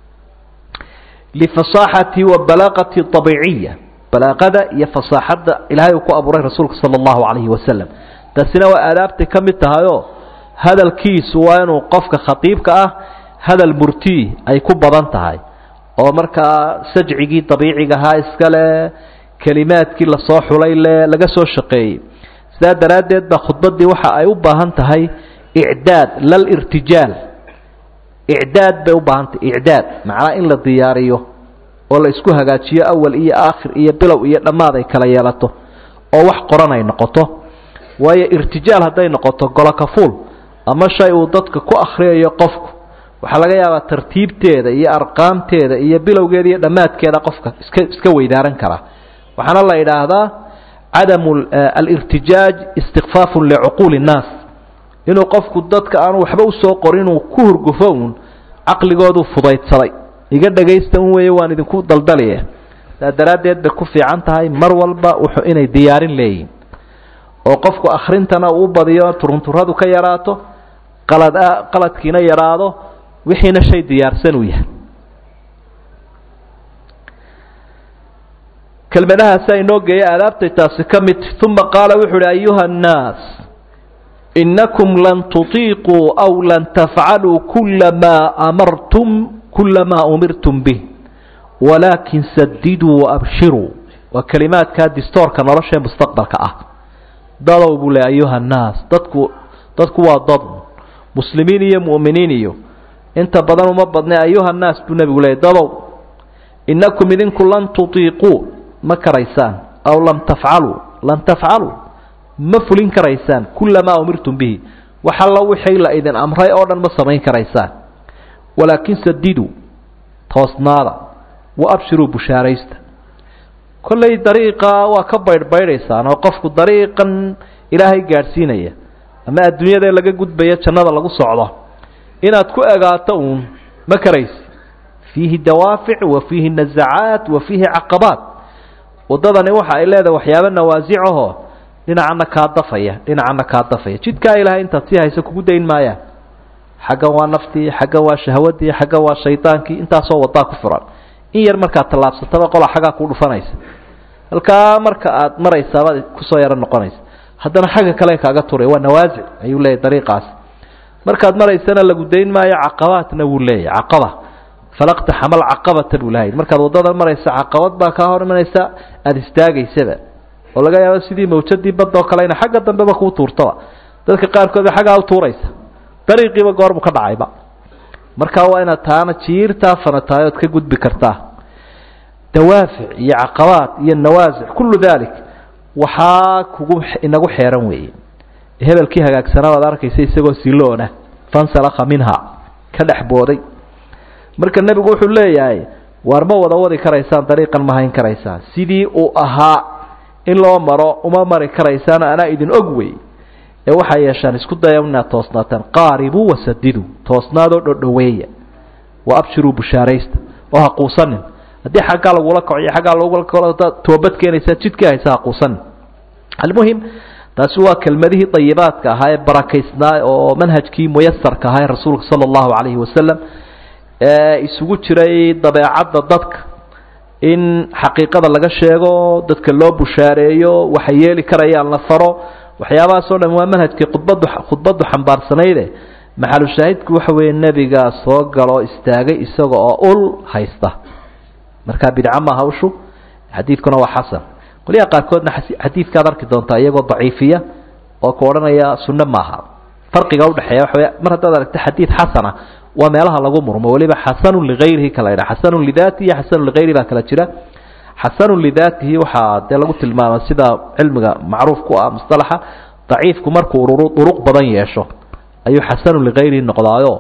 S1: lifasaaxati wa balaaqati abiiciya balaaqada iyo fasaaxadda ilaahay uu ku abuuray rasuulka sala allahu calayhi wasalam taasina waa aadaabtay ka mid tahayoo hadalkiisu waa inuu qofka khatiibka ah hadal murtii ay ku badan tahay oo markaa sajcigii dabiiciga ahaa iskale kelimaadkii lasoo xulay le laga soo shaqeeyey sidaa daraaddeed baa khudbaddii waxa ay u baahan tahay icdaad lal irtijaal icdaad bay u baahan tahay icdaad macnaa in la diyaariyo oo la isku hagaajiyo awal iyo aakhir iyo bilow iyo dhammaad ay kala yeelato oo wax qoran ay noqoto waayo irtijaal hadday noqoto golokafuul ama shay uu dadka ku akhriyayo qofku waxaa laga yaabaa tartiibteeda iyo arqaamteeda iyo bilowgeeda iyo dhammaadkeeda qofka iska iska weydaaran karaa waxaana la yidhaahdaa cadamu alirtijaaj istikfaafun licuquuli innaas inuu qofku dadka aanu waxba usoo qorin inuu ku hurgufo uun caqligoodu fudaydsaday iga dhagaysta un weeye waan idinku daldaliye saa daraaddeed bay ku fiican tahay mar walba wuxuu inay diyaarin leeyihin oo qofku akhrintana uu badiyo turunturadu ka yaraato qalad qaladkiina yaraado wixiina shay diyaarsan uu yahay kelmadahaasaa inoo geeya aadaabtay taasi ka mid uma qaala wuxu uhi ayuha annaas inakum lan tutiiquu aw lan tafcaluu kula maa amartum kula maa umirtum bih walaakin sadiduu waabshiruu waa kelimaadkaa distoorka nolosha ee mustaqbalka ah dadow buu le ayuha annaas dadku dadku waa dad muslimiin iyo mu'miniin iyo inta badan uma badnay ayuha annaas buu nebigu leeyay dadow inakum idinku lan tutiiquu ma karaysaan aw lam tafcaluu lan tafcaluu ma fulin karaysaan kula maa umirtum bihi wax alla wixii la idin amray oo dhan ma samayn karaysaan walaakin sadiduu toosnaada wa abshiruu bushaaraysta kollay dariiqa waa ka baydhbaydhaysaan oo qofku dariiqan ilaahay gaadhsiinaya ama adduunyada laga gudbaya jannada lagu socdo inaad ku egaato uun ma karaysi fiihi dawaafic wa fiihi nazacaat wa fiihi caqabaat waddadani waxa ay leedahay waxyaabo nawaasicahoo dhinacana kaa dafaya dhinacana kaa dafaya jidkaa ilaahay intaad sii haysa kugu dayn maayaan xaggan waa naftii xaggan waa shahwadii xaggan waa shaydaankii intaasoo wadaa ku furan in yar markaad tallaabsataba qola xaggaa kuu dhufanaysa halkaa marka aad maraysaabad kusoo yaro noqonaysa haddana xagga kale kaaga turay waa nawaasic ayuu leeyahy dariiqaas markaad maraysana lagu dayn maayo caqabaatna wuu leeyahy caqaba falaqta xamal caqabata buu lahay markaad waddada maraysa caqabad baa kaa hor imanaysa aada istaagaysaba oo laga yaabo sidii mawjadii badda oo kale ina xagga dambeba kuu tuurtaba dadka qaarkood ba xaggaa u tuuraysa dariiqiiba goor buu ka dhacayba markaa waa inaad taana jiirtaa fanatahay ood ka gudbi kartaa dawaafic iyo caqabaat iyo nawaasic kullu dalik waxaa kugu inagu xeeran weeye hebelkii hagaagsanaa baad arkaysa isagoo siloona fansalakha minha ka dhex booday marka nebigu wuxuu leeyahay waar ma wada wadi karaysaan dariiqan ma hayn karaysaan sidii uu ahaa in loo maro uma mari karaysaan anaa idin og wey ee waxaa yeeshaan isku daya inaad toosnaataan qaaribuu wasadiduu toosnaadoo dhodhoweeya wa abshiruu bushaaraysta oo ha quusanin haddii xaggaa lagula kaco iyo xaggaa lagula toobad keenaysaa jidkii haysa ha quusanin almuhim taasi waa kelmadihii dayibaadka ahaa ee barakaysnaa oo manhajkii muyasarka ahaa ee rasuulka sala allahu calayhi wasalam ee isugu jiray dabeecadda dadka in xaqiiqada laga sheego dadka loo bushaareeyo waxay yeeli karayaan la faro waxyaabahaas oo dhan waa manhajkii khudbaddu khudbaddu xambaarsanaydee maxalu shaahidku waxa weeye nebigaa soo galoo istaagay isaga oo ul haysta markaa bidco maaha ushu xadiidkuna waa xasan qolyaha qaarkoodna xadiidkaad arki doontaa iyagoo daciifiya oo ku odhanaya sunno maaha farqiga udhexeeya waxa wey mar haddaad aragto xadiid xasana waa meelaha lagu murmo weliba xasanun ligayrihi kala ydha xasanun lidaatihi iyo xasanun ligayrihi baa kala jira xasanun lidaatihi waxaa dee lagu tilmaama sida cilmiga macruuf ku ah musalaxa daciifku markuu duruq badan yeesho ayuu xasanun ligayrihi noqdaayo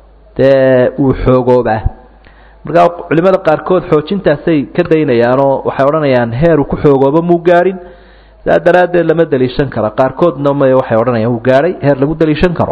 S1: dee uu xoogoobaa markaa culimada qaarkood xoojintaasay ka daynayaanoo waxay odhanayaan heer uu ku xoogoobo muu gaadhin saa daraaddeed lama daliishan karo qaarkoodna m waxay odhanayaan uu gaadhay heer lagu daliishan karo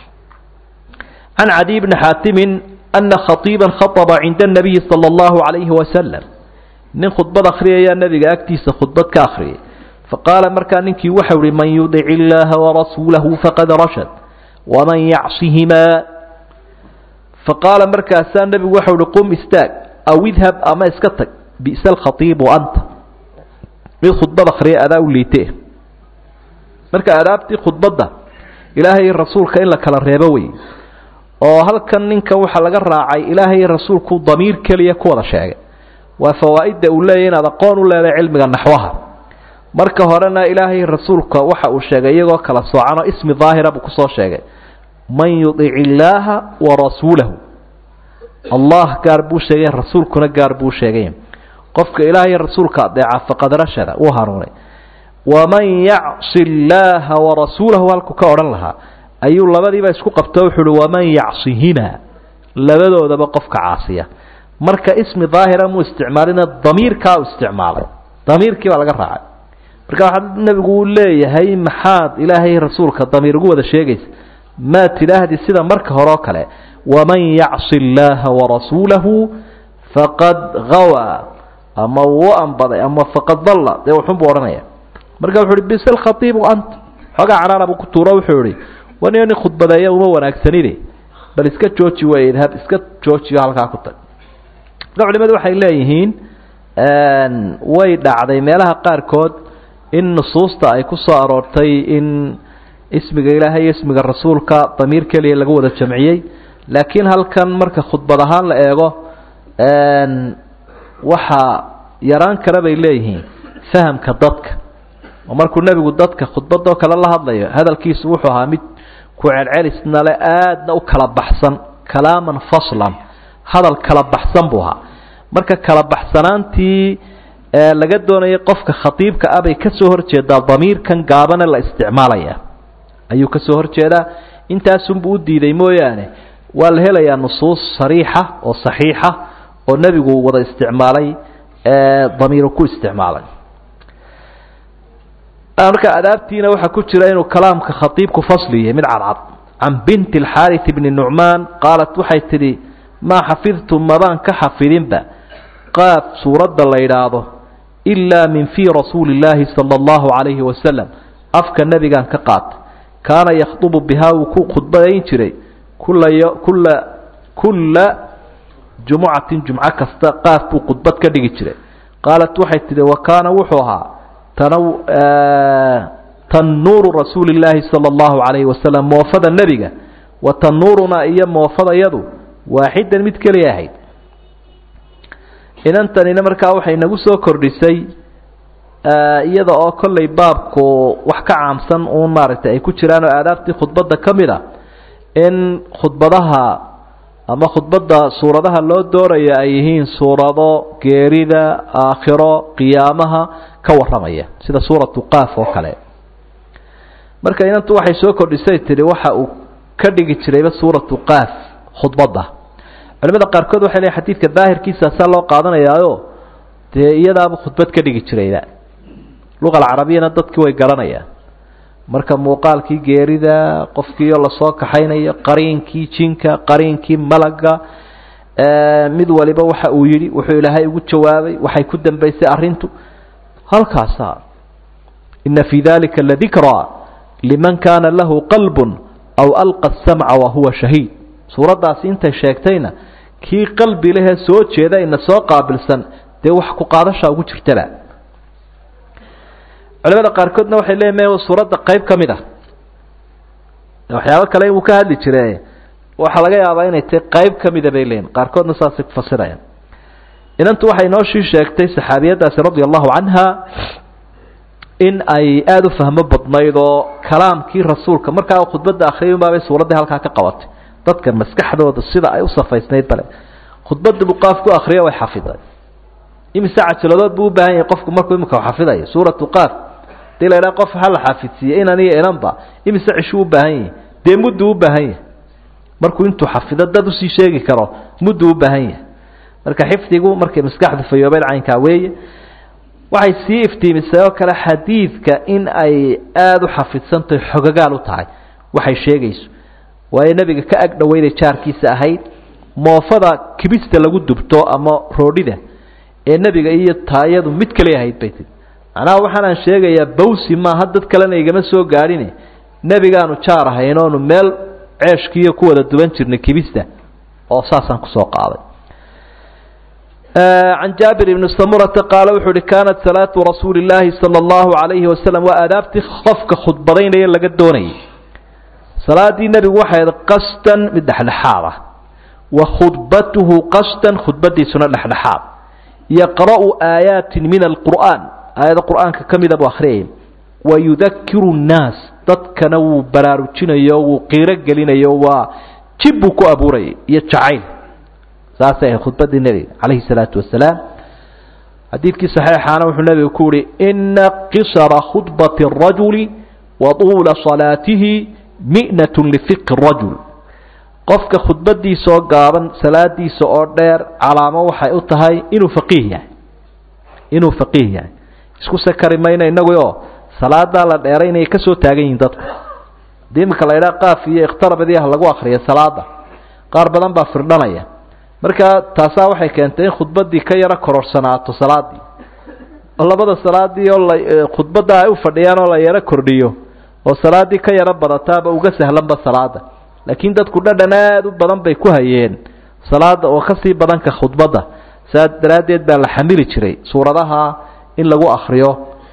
S1: can cadiy bni xaatimin ana khaiiba khaطba cinda الnabiyi salى اllahu عalayhi wasalam nin khudbad akhriyayaa nebiga agtiisa khudbad ka akhriyay faqaala markaa ninkii waxau ihi man yudic illaaha warasuulahu faqad rashad waman yacsihimaa faqaala markaasaa nebigu waxau ihi qum istaag aw idhab ama iska tag bi'sa alkhatiibu anta mid khudbad akhriya adaa u liite marka adaabtii khudbadda ilaahay rasuulka in la kala reebo wey oo halkan ninka waxaa laga raacay ilaahay rasuulku damiir keliya ku wada sheegay waa fawaa'idda uu leeyahy inaad aqoon u leedahay cilmiga naxwaha marka horena ilaahay rasuulka waxa uu sheegay iyagoo kala soocanoo ismi daahira buu kusoo sheegay man yudic illaaha wa rasuulahu allah gaar buu sheegay rasuulkuna gaar buu sheegay qofka ilaahay rasuulka adeeca faqad rashada wuu hanuunay waman yacsi illaaha warasuulahu halku ka odhan lahaa ayuu labadiiba isku qabto wuxuu uhi waman yacsihimaa labadoodaba qofka caasiya marka ismi daahira muu isticmaalina damiirkaa u isticmaalay damiirkii baa laga raacay marka waxaa nebigu uu leeyahay maxaad ilaahay rasuulka damiir ugu wada sheegaysa maa tidhaahdi sida marka hore oo kale waman yacsi illaaha warasuulahu faqad hawaa ama wuu anbaday ama faqad dalla dee wuxunbuu odhanaya marka wuxu uhi bis alkhatiibu anta xoogaa canaana buu ku tuuro wuxuu ihi wan nin khudbadeeya uma wanaagsanide bal iska jooji way idhab iska joojiyo halkaa ku tag marka culimadu waxay leeyihiin way dhacday meelaha qaarkood in nusuusta ay ku soo aroortay in ismiga ilaahay iyo ismiga rasuulka damiir keliya lagu wada jamciyey laakiin halkan marka khudbad ahaan la eego waxaa yaraan kale bay leeyihiin fahamka dadka oo markuu nebigu dadka khudbadoo kale la hadlayo hadalkiisu wuxuu ahaa mid ku celcelisnale aadna u kala baxsan kalaaman faslan hadal kala baxsan buu ahaa marka kala baxsanaantii laga doonayay qofka khatiibka ah bay kasoo horjeedaa damiirkan gaabane la isticmaalaya ayuu kasoo horjeedaa intaasunbuu u diiday mooyaane waa la helayaa nusuus sariixa oo saxiixa oo nebigu wada isticmaalay damiiru ku isticmaalay marka adaabtiina waxaa ku jira inuu kalaamka khatiibku fasli yahay mid cadcad can binti alxaarith bni nucmaan qaalat waxay tidhi maa xafidtu mabaan ka xafidinba qaaf suuradda la yidhaahdo ilaa min fii rasuuli illaahi sala allahu calayhi wasalam afka nebigaan ka qaatay kaana yakhdubu bihaa wuu ku khudbadayn jiray kulla kulla kulla jumucatin jumco kasta qaaf buu khudbad ka dhigi jiray qaalat waxay tidhi wa kaana wuxuu ahaa tannuuru rasuuli illaahi sala allahu calayhi wasalam moofada nebiga wa tannuurunaa iyo moofadayadu waaxidan mid keliya ahayd inantanina markaa waxay nagu soo kordhisay iyada oo kollay baabku wax ka caamsan uun maaragtay ay ku jiraan oo aadaabtii khudbadda ka mid a in khudbadaha ama khudbadda suuradaha loo doorayo ay yihiin suurado geerida aakhiro qiyaamaha ka warramaya sida suuratu qaaf oo kale marka inantu waxay soo kordhisay tihi waxa uu ka dhigi jirayba suuratu qaaf khudbadda culimada qaarkood waxay leeyiin xadiidka daahirkiisaasaa loo qaadanayaayo dee iyadaaba khudbad ka dhigi jirayba luqa alcarabiyana dadkii way garanayaan marka muuqaalkii geerida qofkiioo lasoo kaxaynayo qariinkii jinka qariinkii malaga mid waliba waxa uu yidhi wuxuu ilaahay ugu jawaabay waxay ku dambaysay arrintu halkaasa ina fii dalika ladikraa liman kaana lahu qalbun aw alqa asamca wahuwa shahiid suuraddaasi intay sheegtayna kii qalbi lehee soo jeeda ina soo qaabilsan dee wax ku qaadashaa ugu jirtaba culimada qaarkoodna waxay leeyihin suuradda qayb ka mid ah waxyaabo kale inuu ka hadli jire waxaa laga yaabaa inay tahay qayb ka mida bay leeyihin qaarkoodna saasay ku fasirayaan inantu waxay noo shii sheegtay saxaabiyaddaasi radia allahu canha in ay aada u fahmo badnayd oo kalaamkii rasuulka markaa khudbadda akhriyay unbaabay suuraddii halkaa ka qabatay dadka maskaxdooda sida ay u safaysnayd bale khudbadda buu qaaf ku akriya way xafiday imise cajiladood buu u baahan yahay qofku markuu imika xafidayo suuratu qaaf hadii la idhaha qof ha la xafidsiiye inan iyo inanba imise cishuu u baahan yahay dee mudduu u baahan yahay markuu intuu xafido dad usii sheegi karo mudduu u baahan yahay marka xifdigu markay maskaxdu fayoobeed caynkaa weeye waxay sii iftiimisay oo kale xadiidka in ay aada u xafidsantahay xogagaal u tahay waxay sheegayso waayo nebiga ka ag dhaweyday jaarkiisa ahayd moofada kibista lagu dubto ama roodhida ee nebiga iyo taayadu mid kale ahayd bay tii macnaha waxaanaan sheegayaa bawsi maaha dad kalena igama soo gaadhine nebigaanu jaar ahayn oonu meel ceeshkiiyo ku wada duban jirnay kibista oo saasaan kusoo qaaday can jaabir ibni samurata qaala wuxuu uhi kaanat salaatu rasuuli illaahi sala allahu calayhi wasalam waa aadaabtii qofka khudbadaynaya laga doonayay salaadii nebigu waxay ahayd qasdan mid dhexdhexaad ah wa khudbatuhu qasdan khudbadiisuna dhexdhexaad yaqra'u aayaatin min alqur'aan aayado qur'aanka ka mida buu akhriyay wa yudakiru nnaas dadkana wuu baraarujinayo wuu qiiro gelinayo waa jib buu ku abuurayay iyo jacayl saasay ahayd khudbadii nebiga calayhi salaatu wasalaam xadiidkii saxiixaana wuxuu nebigu ku yihi ina qisara khudbati arajuli wa tuula salaatihi mi'natun lifiqi rajul qofka khudbadiisa oo gaaban salaadiisa oo dheer calaamo waxay u tahay inuu faqiih yahay inuu faqiih yahay isku sakari mayno inagu oo salaadaa la dheeray inay ka soo taagan yihiin dadku hadii iminka la idhaha qaaf iyo ikhtarabadii ah lagu akriya salaada qaar badan baa firdhanaya marka taasaa waxay keentay in khudbadii ka yaro kororsanaato salaadii oo labada salaadii oo la khudbadda ay u fadhiyaan oo la yaro kordhiyo oo salaadii ka yaro badataaba uga sahlanba salaada laakiin dadku dhadhan aada u badan bay ku hayeen salaada oo kasii badan ka khudbadda saa daraaddeed baa la xamili jiray suuradaha in lagu akriyo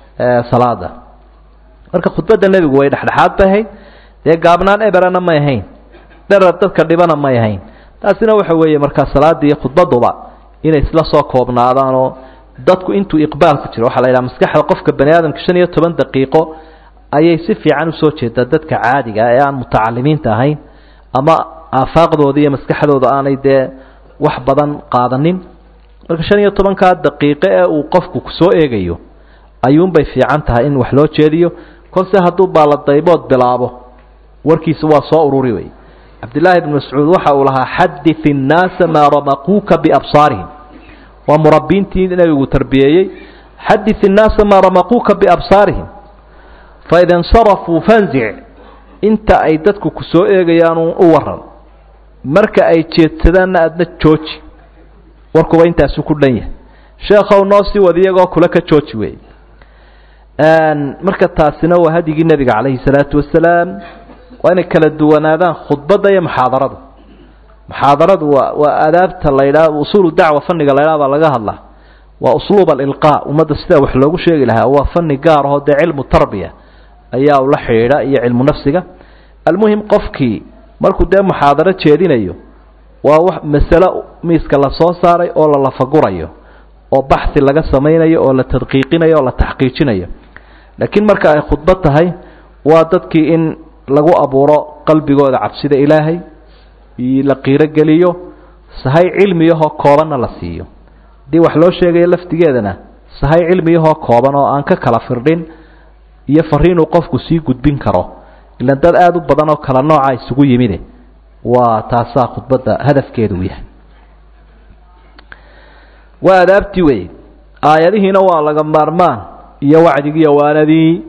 S1: salaada marka khudbadda nebigu way dhexdhexaad bay ahayd dee gaabnaan eberana may ahayn dherar dadka dhibana may ahayn taasina waxa weeye markaa salaada iyo khudbaduba inay isla soo koobnaadaanoo dadku intuu iqbaal ku jiro waxaa la yidhaha maskaxda qofka bani aadamka shan iyo toban daqiiqo ayay si fiican usoo jeedaa dadka caadiga ee aan mutacalimiinta ahayn ama aafaaqdooda iyo maskaxdooda aanay dee wax badan qaadanin marka shan iyo tobankaa daqiiqo ee uu qofku kusoo eegayo ayuunbay fiican tahay in wax loo jeediyo kolse hadduu baaladaybood bilaabo warkiisa waa soo ururi wey cabdillaahi bn mascuud waxa uu lahaa xadit innaasa maa ramaquuka biabsaarihim waa murabbiintii nebigu tarbiyeeyey xadit innaasa maa ramaquuka biabsaarihim faida insarafuu fanzic inta ay dadku ku soo eegayaan u waran marka ay jeedsadaanna aadna jooji warkuba intaasu ku dhan yahay sheekhow noo sii wad iyagoo kule ka jooji wey marka taasina waa hadyigii nebiga calayhi salaatu wasalaam waa inay kala duwanaadaan khudbadda iyo muxaadarada muxaadaradu waa waa aadaabta la ydhaha usuulu dacwa fanniga la ydhaha baa laga hadlaa waa usluub alilqaa ummadda sidaa wax loogu sheegi lahaa waa fanni gaar ahoo dee cilmu tarbiya ayaa ula xidhiidha iyo cilmu nafsiga almuhim qofkii markuu dee muxaadaro jeedinayo waa wax masalo miiska la soo saaray oo la lafagurayo oo baxhi laga samaynayo oo la tadqiiqinayo oo la taxqiijinayo laakiin marka ay khudbad tahay waa dadkii in lagu abuuro qalbigooda cabsida ilaahay la qiirogeliyo sahay cilmiyahoo koobanna la siiyo haddii wax loo sheegayo laftigeedana sahay cilmiyahoo kooban oo aan ka kala firdhin iyo fariinuu qofku sii gudbin karo ilan dad aada u badan oo kala nooca isugu yimide waa taasaa khudbadda hadafkeedu yahay waa adaabtii wey aayadihiina waa laga maarmaan iyo wacdigiiyo waanadii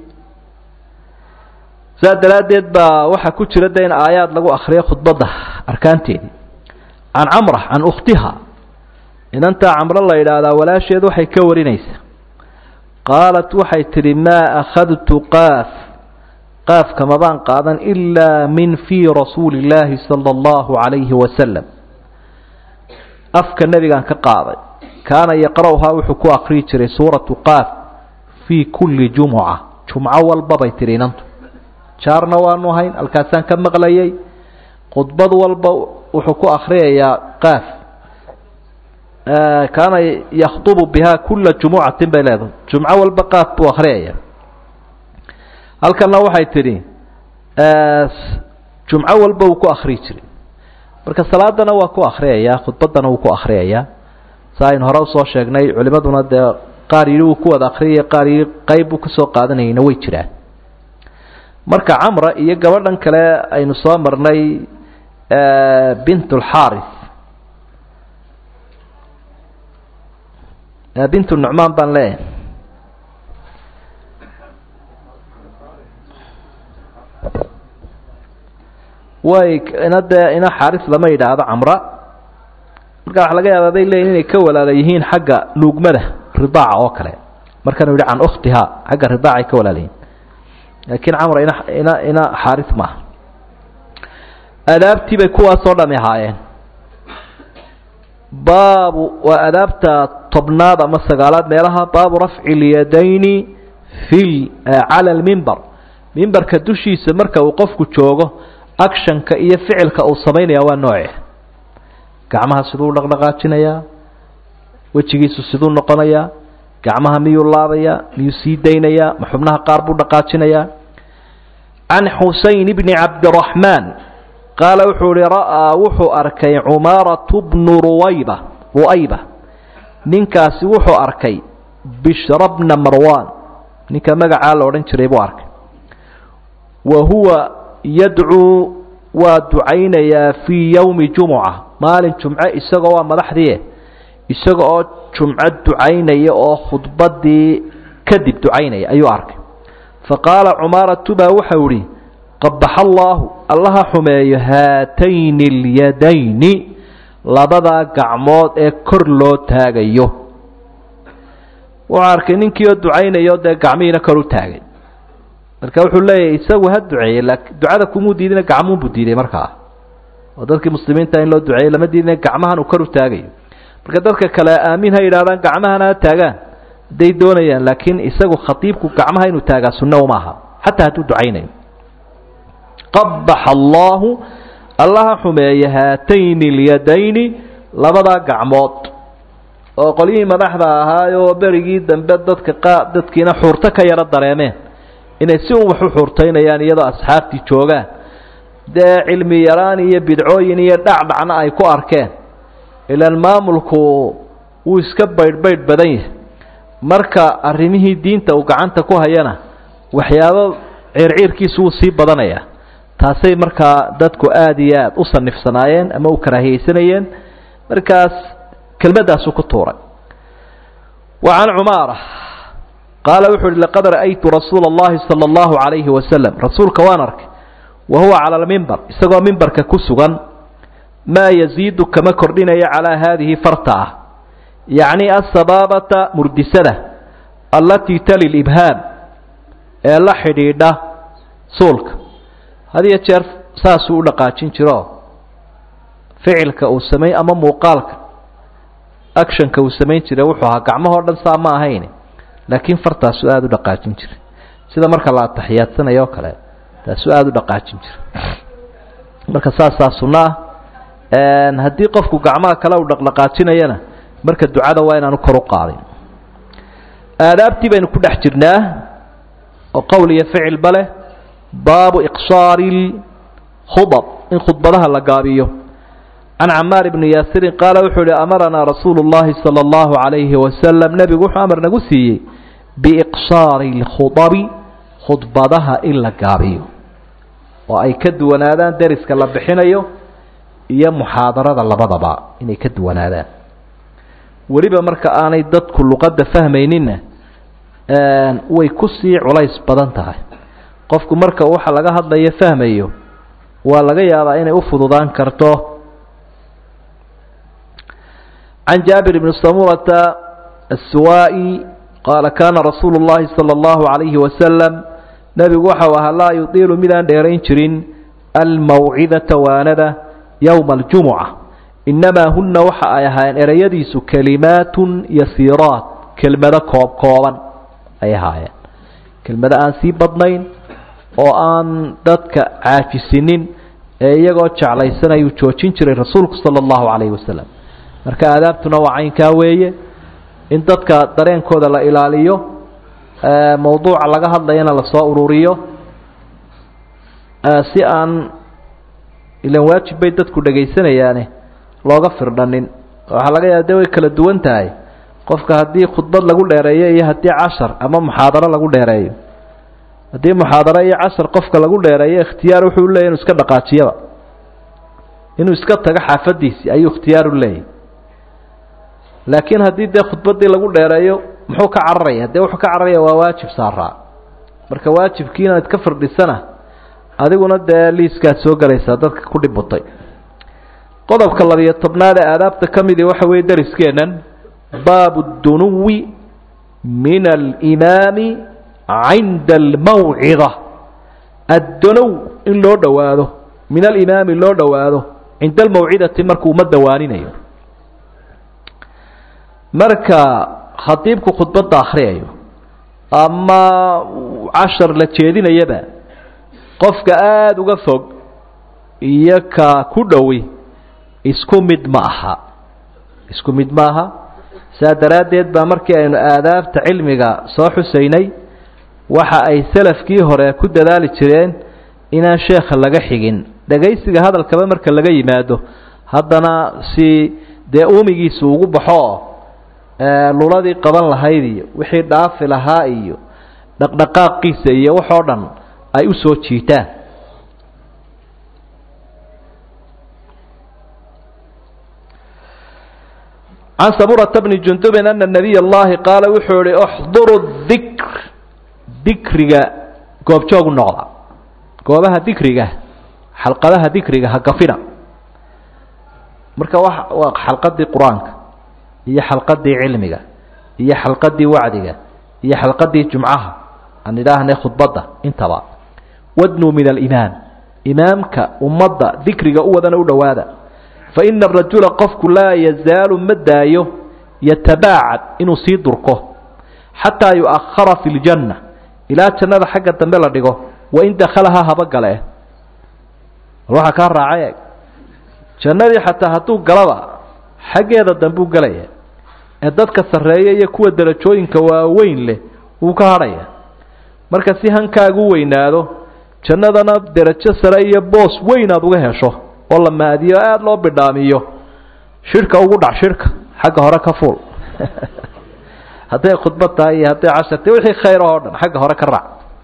S1: saa daraaddeed baa waxaa ku jira de in aayaad lagu akriyo khudbadda arkaanteedii can camra can ukhtiha inantaa camro la yidhaahdaa walaasheed waxay ka warinaysaa qaalat waxay tidhi maa akhadtu qaaf qaafka mabaan qaadan ilaa min fii rasuuli illaahi sala allahu calayhi wasalam afka nebigaan ka qaaday kaana yaqra'uhaa wuxuu ku akriyi jiray suuratu qaaf fii kulli jumuca jumco walba bay tidhi inantu jaarna waanu hayn halkaasaan ka maqlayay khudbad walba wuxuu ku akriyayaa qaaf kaana yakhdubu bihaa kula jumucatin bay leedahay jumco walba qaaf buu akhriyaya halkanna waxay tidhi jumco walba wuu ku akriyi jiray marka salaadana waa ku akriyayaa khudbaddana wuu ku akriyayaa sa aynu hore usoo sheegnay culimaduna dee qaar yidhi wuu ku wada akriyaya qaar yidhi qayb buu kasoo qaadanayayna way jiraan marka camra iyo gabadhan kale aynu soo marnay bint lxaris bint nucmaan baan leeyahay way ina dee ina xaaris lama yidhaahdo camra marka waxa laga yaabaa bay leeyihin inay ka walaala yihiin xagga nuugmada ridaaca oo kale markanuu yihi can ukhtiha xagga ridaacay ka walaala yihiin laakiin camr ina ina ina xaaris maaha adaabtii bay kuwaasoo dhami ahaayeen baabu waa adaabta tobnaad ama sagaalaad meelaha baabu rafci lyadayni fi cala lmimbar mimbarka dushiisa marka uu qofku joogo actionka iyo ficilka uu samaynaya waa nooce gacmaha siduu dhaqdhaqaajinayaa wejigiisu siduu noqonayaa gacmaha miyuu laabayaa miyuu sii daynayaa ma xubnaha qaar buu dhaqaajinayaa can xuseyn bni cabdiraxmaan qaala wuxuu ihi ra'aa wuxuu arkay cumaaratu bnu ruwayba ru'ayba ninkaasi wuxuu arkay bishra bna marwan ninka magacaa la odhan jiray buu arkay wa huwa yadcuu waa ducaynayaa fii yowmi jumuca maalin jumce isagoo waa madaxdii isaga oo jumco ducaynaya oo khudbadii kadib ducaynaya ayuu arkay faqaala cumaaratu baa waxau ihi qabaxa allaahu allaha xumeeyo haatayni اlyadayni labadaa gacmood ee kor loo taagayo wuxuu arkay ninkii oo ducaynayo dee gacmihiina kor u taagay marka wuxuu leeyahay isagu ha duceeyey laakiin ducada kumuu diidina gacmuunbuu diiday markaa oo dadkii muslimiinta in loo duceeyey lama diidina gacmahan uu kor u taagayo marka dadka kale aamin ha yidhahdaan gacmahana ha taagaan hadday doonayaan laakiin isagu khatiibku gacmaha inuu taagaa sunno uma aha xataa hadduu ducaynayo qabaxa allaahu allaha xumeeye haatayni اlyadayni labadaa gacmood oo qolyihii madaxda ahaayoo berigii dambe dadka qa dadkiina xuurto ka yaro dareemeen inay si un wax u xuurtaynayaan iyadoo asxaabtii joogaan dee cilmi yaraan iyo bidcooyin iyo dhacdhacna ay ku arkeen ilaan maamulku wuu iska baydhbaydh badan yahay marka arrimihii diinta uu gacanta ku hayana waxyaabo ciirciirkiisu wuu sii badanayaa taasay markaa dadku aada iyo aada u sanifsanaayeen ama u karaahiyeysanayeen markaas kelmaddaasuu ku tuuray wa can cumaara qaala wuxu uhi laqad ra'aytu rasuula اllahi salى اllahu عalayhi wasalam rasuulka waan arkay wa huwa cala almimbar isagoo mimbarka ku sugan maa yaziidu kama kordhinaya calaa haadihi farta ah yacni asabaabata murdisada allatii tali libhaam ee la xidhiidha suulka had iyo jeer saasuu u dhaqaajin jiro ficilka uu samay ama muuqaalka actionka uu samayn jiray wuxuu ahaa gacmahoo dhan saa ma ahayn laakiin fartaasuu aada u dhaqaajin jiray sida marka la ataxiyaadsanayo o kale taasuu aada u dhaqaajin jiray marka saasaa sunno ah haddii qofku gacmaha kale uu dhaqdhaqaajinayana marka ducada waa inaanu kor u qaadin aadaabtii baynu ku dhex jirnaa oo qowl iyo ficilba leh baabu iqsaari khudab in khudbadaha la gaabiyo can camaar bni yaasirin qaala wuxuu ihi amaranaa rasuulu llahi sala allahu calayhi wasalam nebigu wuxuu amar nagu siiyey biiqsaari lkhudabi khudbadaha in la gaabiyo oo ay ka duwanaadaan deriska la bixinayo iyo muxaadarada labadaba inay ka duwanaadaan weliba marka aanay dadku luqadda fahmayninna way kusii culays badan tahay qofku marka waxa laga hadlayo fahmayo waa laga yaabaa inay u fududaan karto can jaabir bni samurata assuwaa'i qaala kaana rasuulu llahi sala allahu calayhi wasalam nebigu waxau ahaa laa yudiilu midaan dheerayn jirin almawcidata waanada yowma aljumuca innamaa hunna waxa ay ahaayeen ereyadiisu kelimaatun yasiiraat kelmado koob kooban ay ahaayeen kelmado aan sii badnayn oo aan dadka caajisinin ee iyagoo jeclaysanayuu joojin jiray rasuulku sala allahu calayhi wasalam marka aadaabtuna waa caynkaa weeye in dadka dareenkooda la ilaaliyo mawduuca laga hadlayana lasoo ururiyo si aan ilan waajib bay dadku dhegaysanayaane looga firdhanin waxaa laga yaaba de way kala duwan tahay qofka haddii khudbad lagu dheereeyo iyo haddii cashar ama muxaadaro lagu dheereeyo haddii muxaadaro iyo cashar qofka lagu dheereeyo ikhtiyaar wuxuu leeyay inuu iska dhaqaajiyaba inuu iska tago xaafadiisii ayuu ikhtiyaar u leeyahy laakiin haddii dee khudbaddii lagu dheereeyo muxuu ka cararaya dee wuxuu ka cararaya waa waajib saaraa marka waajibkii inaad ka firdhisana adiguna dee liiskaad soo gelaysaa dadka ku dhibutay qodobka labiyo tobnaad ee aadaabta ka midii waxa weeye dariskeennan baabu dunuwi min alimaami cinda almawcida addunow in loo dhowaado min alimaami loo dhowaado cinda almawcidati markuu ummadda waaninayo marka khadiibku khudbadda akhriyayo ama cashar la jeedinayaba qofka aada uga fog iyo ka ku dhowi isku mid ma aha isku mid ma aha saa daraaddeed baa markii aynu aadaabta cilmiga soo xusaynay waxa ay salafkii hore ku dadaali jireen inaan sheekha laga xigin dhagaysiga hadalkaba marka laga yimaado haddana si dee uumigiisu ugu baxo luladii qaban lahayd iyo wixii dhaafi lahaa iyo dhaqdhaqaaqiisa iyo waxoo dhan ay u soo jiitaan can saburata bni jundubin ana nabiy allahi qaala wuxuu ihi uxduru dikr dikriga goobjoogu noqda goobaha dikriga xalqadaha dikriga ha gafina marka wa waa xalqadii qur-aanka iyo xalqadii cilmiga iyo xalqadii wacdiga iyo xalqadii jumcaha aan idhaahnay khudbadda intaba wadnuu min alimaam imaamka ummadda dikriga u wadana u dhowaada fa ina arajula qofku laa yazaalu ma daayo yatabaacad inuu sii durko xataa yu'ahara fi ljanna ilaa jannada xagga dambe la dhigo wain dakhalahaa haba gale waxaa kaa raacay jannadii xataa hadduu galaba xaggeeda dambuu gelaya ee dadka sarreeya iyo kuwa derajooyinka waaweyn leh wuu ka hadhaya marka si hankaagu weynaado jannadana derajo sare iyo boos weyn aad uga hesho oo la maadiyo aada loo bidhaamiyo shirhka ugu dhac shirhka xagga hore ka fuul hadday khudbad tahay iyo hadday casharta wixii khayr oo dhan xagga hore ka raac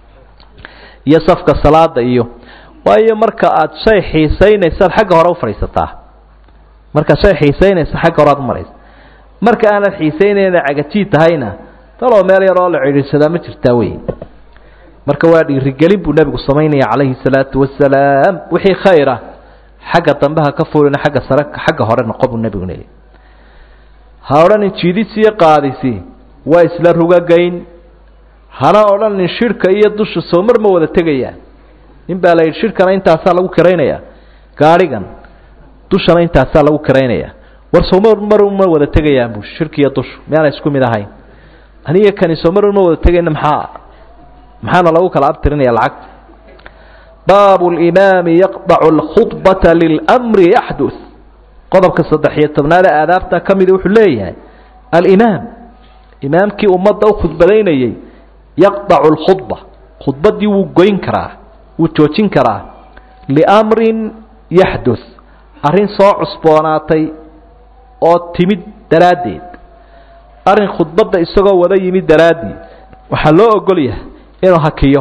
S1: iyo safka salaada iyo waayo marka aad shay xiisaynaysaad xagga hore u fadhiisataa markaad shay xiisaynaysa xagga hore aad u maraysa marka aanad xiisaynayna cagajiid tahayna taloo meel yar oo la cidhiidhsadaa ma jirtaa wey marka waa dhiirigelin buu nebigu samaynaya calayhi salaatu wasalaam wixii khayra xagga dambe ha ka fulina xagga sare xagga hore noqo buu nebigu leeyay ha odhanin jiidisi iyo qaadisi waa isla rugagayn hana odhanin shirhka iyo dusha soo mar ma wada tegayaan nin baa la yidhi shirhkana intaasaa lagu kiraynaya gaadhigan dushana intaasaa lagu kiraynaya war soomar mar ma wada tegayaan bu shirki iyo dushu miyaana isku mid ahayn aniga kani soomar ma wada tegayna maxaa maxaana lagu kala abtirinaya lacagta baabu limaami yaqdacu alkhudbata lilmri yaxdus qodobka saddex iyo tobnaade aadaabta ka mida wuxuu leeyahay alimaam imaamkii ummadda u khudbadaynayey yaqdacu lkhudba khudbaddii wuu goyn karaa wuu joojin karaa liamrin yaxdus arrin soo cusboonaatay oo timid daraaddeed arrin khudbadda isagoo wada yimid daraaddeed waxaa loo ogol yahay inuu hakiyo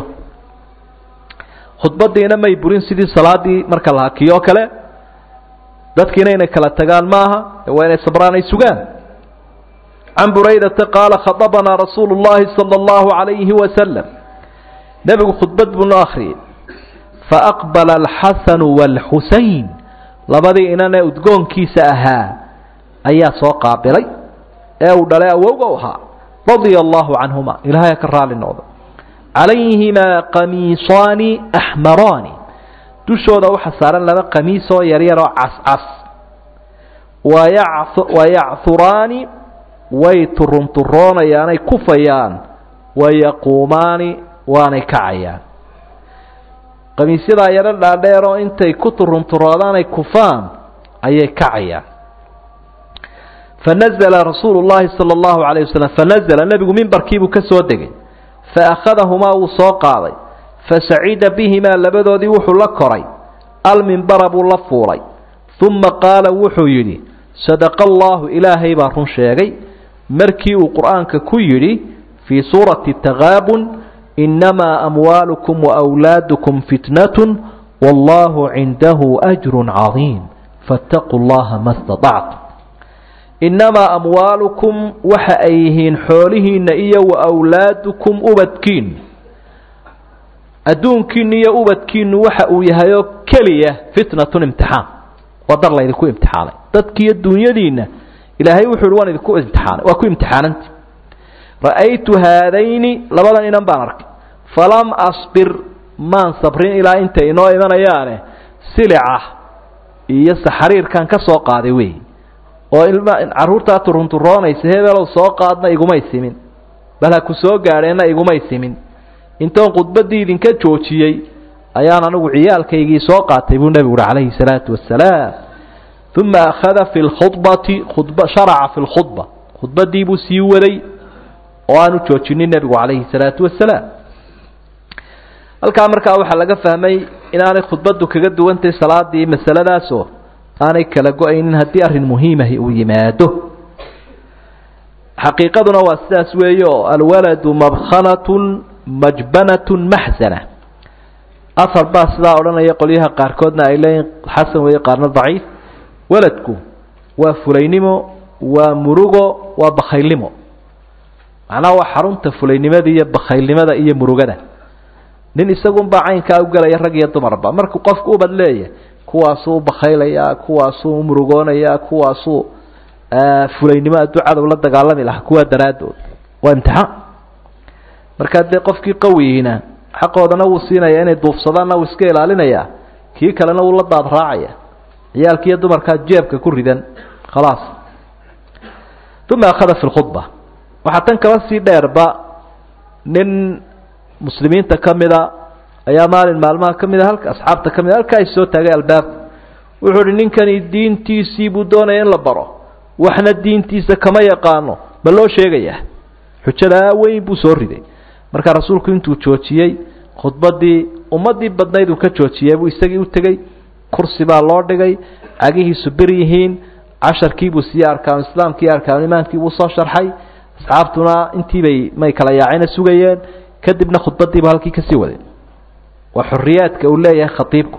S1: khudbaddiina may burin sidii salaadii marka la hakiyo o kale dadkiina inay kala tagaan maaha waa inay sabraan ay sugaan can buraydata qaala khadabanaa rasuulu llahi sala allahu calayhi wasalam nebigu khudbad buu noo akhriyey faaqbala alxasanu waalxusayn labadii inanee udgoonkiisa ahaa ayaa soo qaabilay ee uu dhalay awowga u ahaa radia allahu canhuma ilahay ka raali noqdo calayhimaa qamiisaani axmaraani dushooda waxaa saaran laba qamiis oo yaryar oo cascas wayacuraani way turunturoonayaanay kufayaan wayaquumaani waanay kacayaan qamiisyadaa yaro dhaadheeroo intay ku turunturoodaanay kufaan ayay kacayaan fanazla rasuulu llahi sala allahu calayh wasalam fanazla nebigu mimbarkiibuu ka soo degay faakhadahumaa wuu soo qaaday fasacida bihimaa labadoodii wuxuu la koray almimbara buu la fuulay uma qaala wuxuu yidhi sadaqa allahu ilaahay baa run sheegay markii uu qur'aanka ku yidhi fii suurati takaabun inamaa amwaalukum waawlaadukum fitnatun wallahu cindahu ajrun cadiim faataquu llaha ma staطactum innamaa amwaalukum waxa ay yihiin xoolihiinna iyo wa awlaadukum ubadkiinu adduunkiinu iyo ubadkiinu waxa uu yahay oo keliya fitnatun imtixaan waa dar laydinku imtixaanay dadkiiyo dunyadiinna ilaahay wuxuu ihi waan idinku imtixaanay waa ku imtixaananti ra'aytu haadayni labadan inan baan arkay falam asbir maan sabrin ilaa intay inoo imanayaane silica iyo saxariirkan ka soo qaaday wey oo ilma carruurtaa turunturoonaysa hebelow soo qaadna igumay simin bal ha ku soo gaadheenna igumay simin intoon khudbaddii idinka joojiyey ayaan anigu ciyaalkaygii soo qaatay buu nebigu uhi calayhi salaatu wasalaam uma akhada fi lkhudbati khudba sharaca fi lkhudba khudbaddii buu sii waday oo aanu joojinin nebigu calayhi salaatu wasalaam halkaa markaa waxaa laga fahmay inaanay khudbaddu kaga duwantahay salaadii masaladaasoo aanay kala go-aynin haddii arrin muhiimahi uu yimaado xaqiiqaduna waa sidaas weeye oo alwaladu mabkhanatun majbanatun maxsana afar baa sidaa odhanaya qolyaha qaarkoodna ay leeyihin xasan weeye qaarna daciif waladku waa fulaynimo waa murugo waa bakhaylnimo macnaha waa xarunta fulaynimada iyo bakhaylnimada iyo murugada nin isagunbaa caynkaa u gelaya rag iyo dumarba markuu qofku ubad leeyahay kuwaasuu bakhaylayaa kuwaasuu murugoonayaa kuwaasuu fulaynimo hadduu cadow la dagaalami lahaa kuwaa daraaddood waa imtixaan markaa dee qofkii qawigiina xaqoodana wuu siinaya inay duufsadaanna wuu iska ilaalinayaa kii kalena wuu la daad raacaya ciyaalkiiyo dumarkaa jeebka ku ridan khalaas uma akhada fi lkhudba waxaa tan kaba sii dheerba nin muslimiinta ka mida ayaa maalin maalmaha ka mida halka asxaabta ka mida halkaa is soo taagay albaabka wuxuu uhi ninkani diintiisii buu doonaya in la baro waxna diintiisa kama yaqaano ma loo sheegayaa xujadaa weyn buu soo riday markaa rasuulku intuu joojiyey khudbaddii ummaddii badnayd uu ka joojiyey buu isagii u tegey kursi baa loo dhigay cagihiisu bir yihiin casharkiibuu siiyey arkaanu islaamkii arkaanu imaankiibuu soo sharxay asxaabtuna intiibay may kala yaacina sugayeen kadibna khudbadiiba halkii kasii waday waa xoriyaadka uu leeyahay khaiibku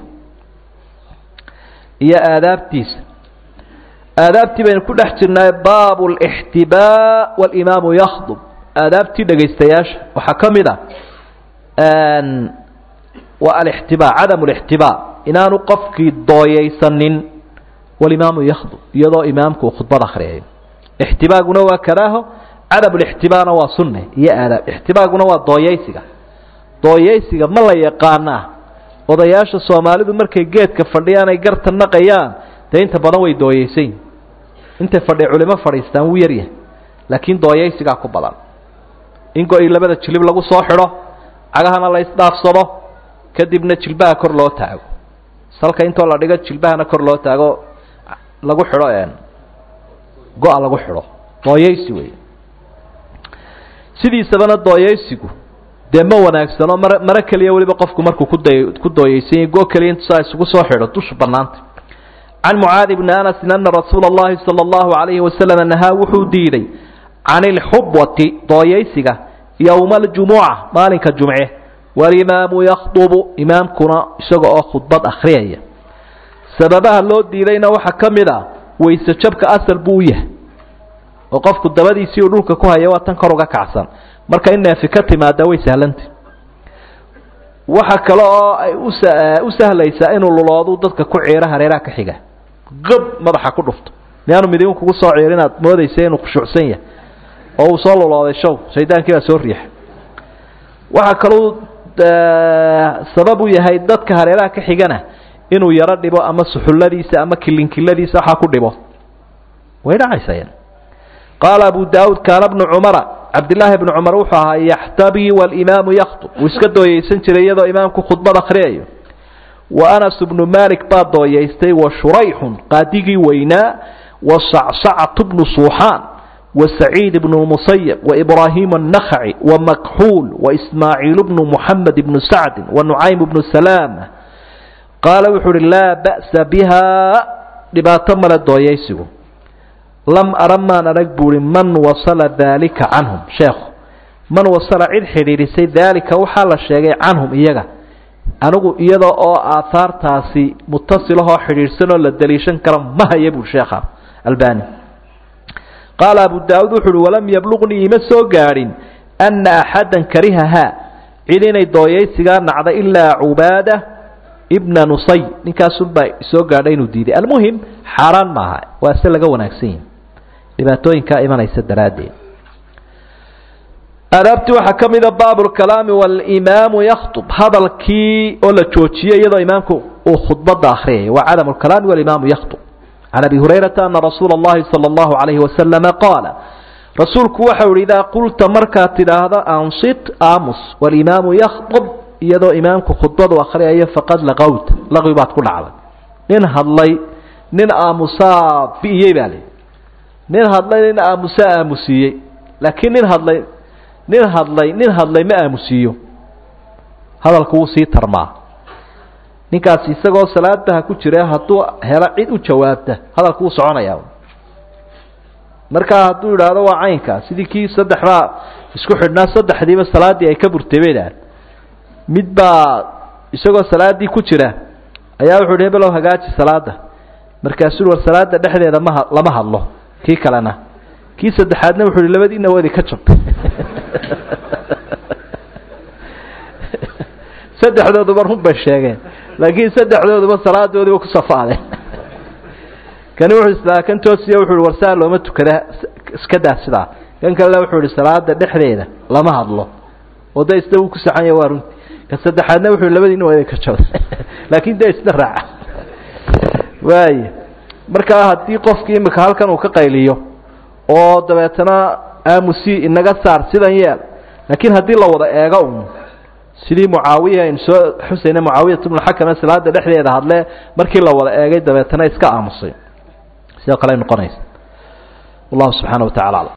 S1: iyo aadaabtiisa aadaabtii baynu ku dhex jirnaa baabu lixtibaa walimaamu yakhdub aadaabtii dhegaystayaasha waxaa ka mid a waa alixtibaa cadamu lixtibaa inaanu qofkii dooyaysanin walimaamu yakhdub iyadoo imaamku uu khudbad akhriyayo ixtibaaguna waa karaaho cadam lixtibaana waa sunne iyo aadaab ixtibaaguna waa dooyaysiga dooyaysiga ma la yaqaanaa odayaasha soomaalidu markay geedka fadhiyaan ay garta naqayaan dee inta badan way dooyaysayin intay fadhi culimo fadhiistaan wuu yaryahay laakiin dooyaysigaa ku badan in go-i labada jilib lagu soo xidho cagahana la isdhaafsado kadibna jilbaha kor loo taago salka intoo la dhigo jilbahana kor loo taago lagu xidho go-a lagu xidho dooyaysi wey sidiisabana dooyaysigu dee ma wanaagsano mar maro keliya weliba qofku markuu kuday ku dooyaysanya go keliya intusaa isugu soo xidho dusha banaanta can mucaadi bni anasin ana rasuula اllahi salى اllahu alayhi wasalam nahaa wuxuu diiday can ilxubwati dooyaysiga yowma aljumuca maalinka jumce walimaamu yakhdubu imaamkuna isaga oo khudbad akhriyaya sababaha loo diidayna waxaa ka mid a wayse jabka asal buu u yahay oo qofku dabadiisii uu dhulka ku haya waa tan kor uga kacsan marka in neefi ka timaada way sahlanta waxa kale oo ay usa u sahlaysaa inuu luloodu dadka ku ciiro hareeraha ka xiga qab madaxa ku dhufto miyaanu midin kugu soo ciir inaad moodaysa inuu khushuucsan yahay oo uu soo lulooday show shaydaankii baa soo riixay waxaa kaluu sabab u yahay dadka hareeraha ka xigana inuu yaro dhibo ama suxulladiisa ama kilinkiladiisa waxaa ku dhibo way dhacaysa qaala abu daauud kaana bnu cumara cabdillaahi bnu cumar wuxuu ahaa yaxtabii walimaamu yakhtub wuu iska dooyaysan jiray iyadoo imaamku khudbad akhriyayo wa anas bnu malik baa dooyaystay wa shurayxun qaadigii weynaa wa sacsacatu bnu suuxaan wa saciid bnu musayab wa ibraahim annakhaci wa makxuul wa ismaaciil bnu muxamed bnu sacdin wa nucaym bnu salaama qaala wuxuu uhi laa ba'sa biha dhibaato male dooyaysigu lam ara maan arag buuhi man wasala daalika canhum sheekhu man wasala cid xidhiidhisay daalika waxaa la sheegay canhum iyaga anigu iyada oo aahaartaasi mutasilahoo xidhiidhsanoo la daliishan kara ma haya buui sheekha albani qaala abu daauud wuxu uhi walam yabluqnii ima soo gaadhin anna axaddan karihahaa cid inay dooyaysigaa nacda ilaa cubaada ibna nusay ninkaasunbaa soo gaadhay inuu diiday almuhim xaaraan maaha waa se laga wanaagsan yihi dhibaatooyinkaa imanaysa daraaddeed aadaabtii waxaa ka mida baab lkalaami walimaamu yakhtub hadalkii oo la joojiyey iyadoo imaamku uu khudbada akhriyay waa cadam lkalaami walimaamu yakhtub can abi hurayrata ana rasuula اllahi salى اllahu alayhi wasalama qaala rasuulku waxau ihi idaa qulta markaad tidhaahdo ansit aamus walimaamu yakhtub iyadoo imaamku khudbadu akhriyayo faqad laqowta laqwi baad ku dhacday nin hadlay nin aamusaa bi'iyey baa li nin hadlay nin aamusaa aamusiiyey laakiin nin hadlay nin hadlay nin hadlay ma aamusiiyo hadalku wuu sii tarmaa ninkaasi isagoo salaadaha ku jira hadduu helo cid u jawaabta hadalku wuu soconayaa markaa hadduu idhaahdo waa caynkaa sidii kii saddexbaa isku xidhnaa saddexdiiba salaaddii ay ka burtay bay idhaaheen mid baa isagoo salaaddii ku jira ayaa wuxu uhi hebelow hagaaji salaada markaasuu war salaada dhexdeeda maha lama hadlo kii kalena kii saddexaadna wuxu uhi labadiina wadi ka jab saddexdooduba run bay sheegeen laakiin saddexdooduba salaadoodiiba ku safaadeen kani wuxuu islaa kan toosiya wuxu uhi war saa looma tukada iska daa sidaa kan kalena wuxuu ihi salaada dhexdeeda lama hadlo oo da isna wuu ku saxanya waa runti ka saddexaadna wuxuu labadiina waa ka jaba laakiin dee isna raaca waaya markaa haddii qofkii imika halkan uu ka qayliyo oo dabeetana aamusi inaga saar sidan yeel laakiin haddii la wada eego un sidii mucaawiya aynu soo xusayna mucaawiyat bnuxakame salaada dhexdeeda hadle markii la wada eegay dabeetana iska aamusay sidoo kale ay noqonaysa wallahu subxaana wa tacala aclam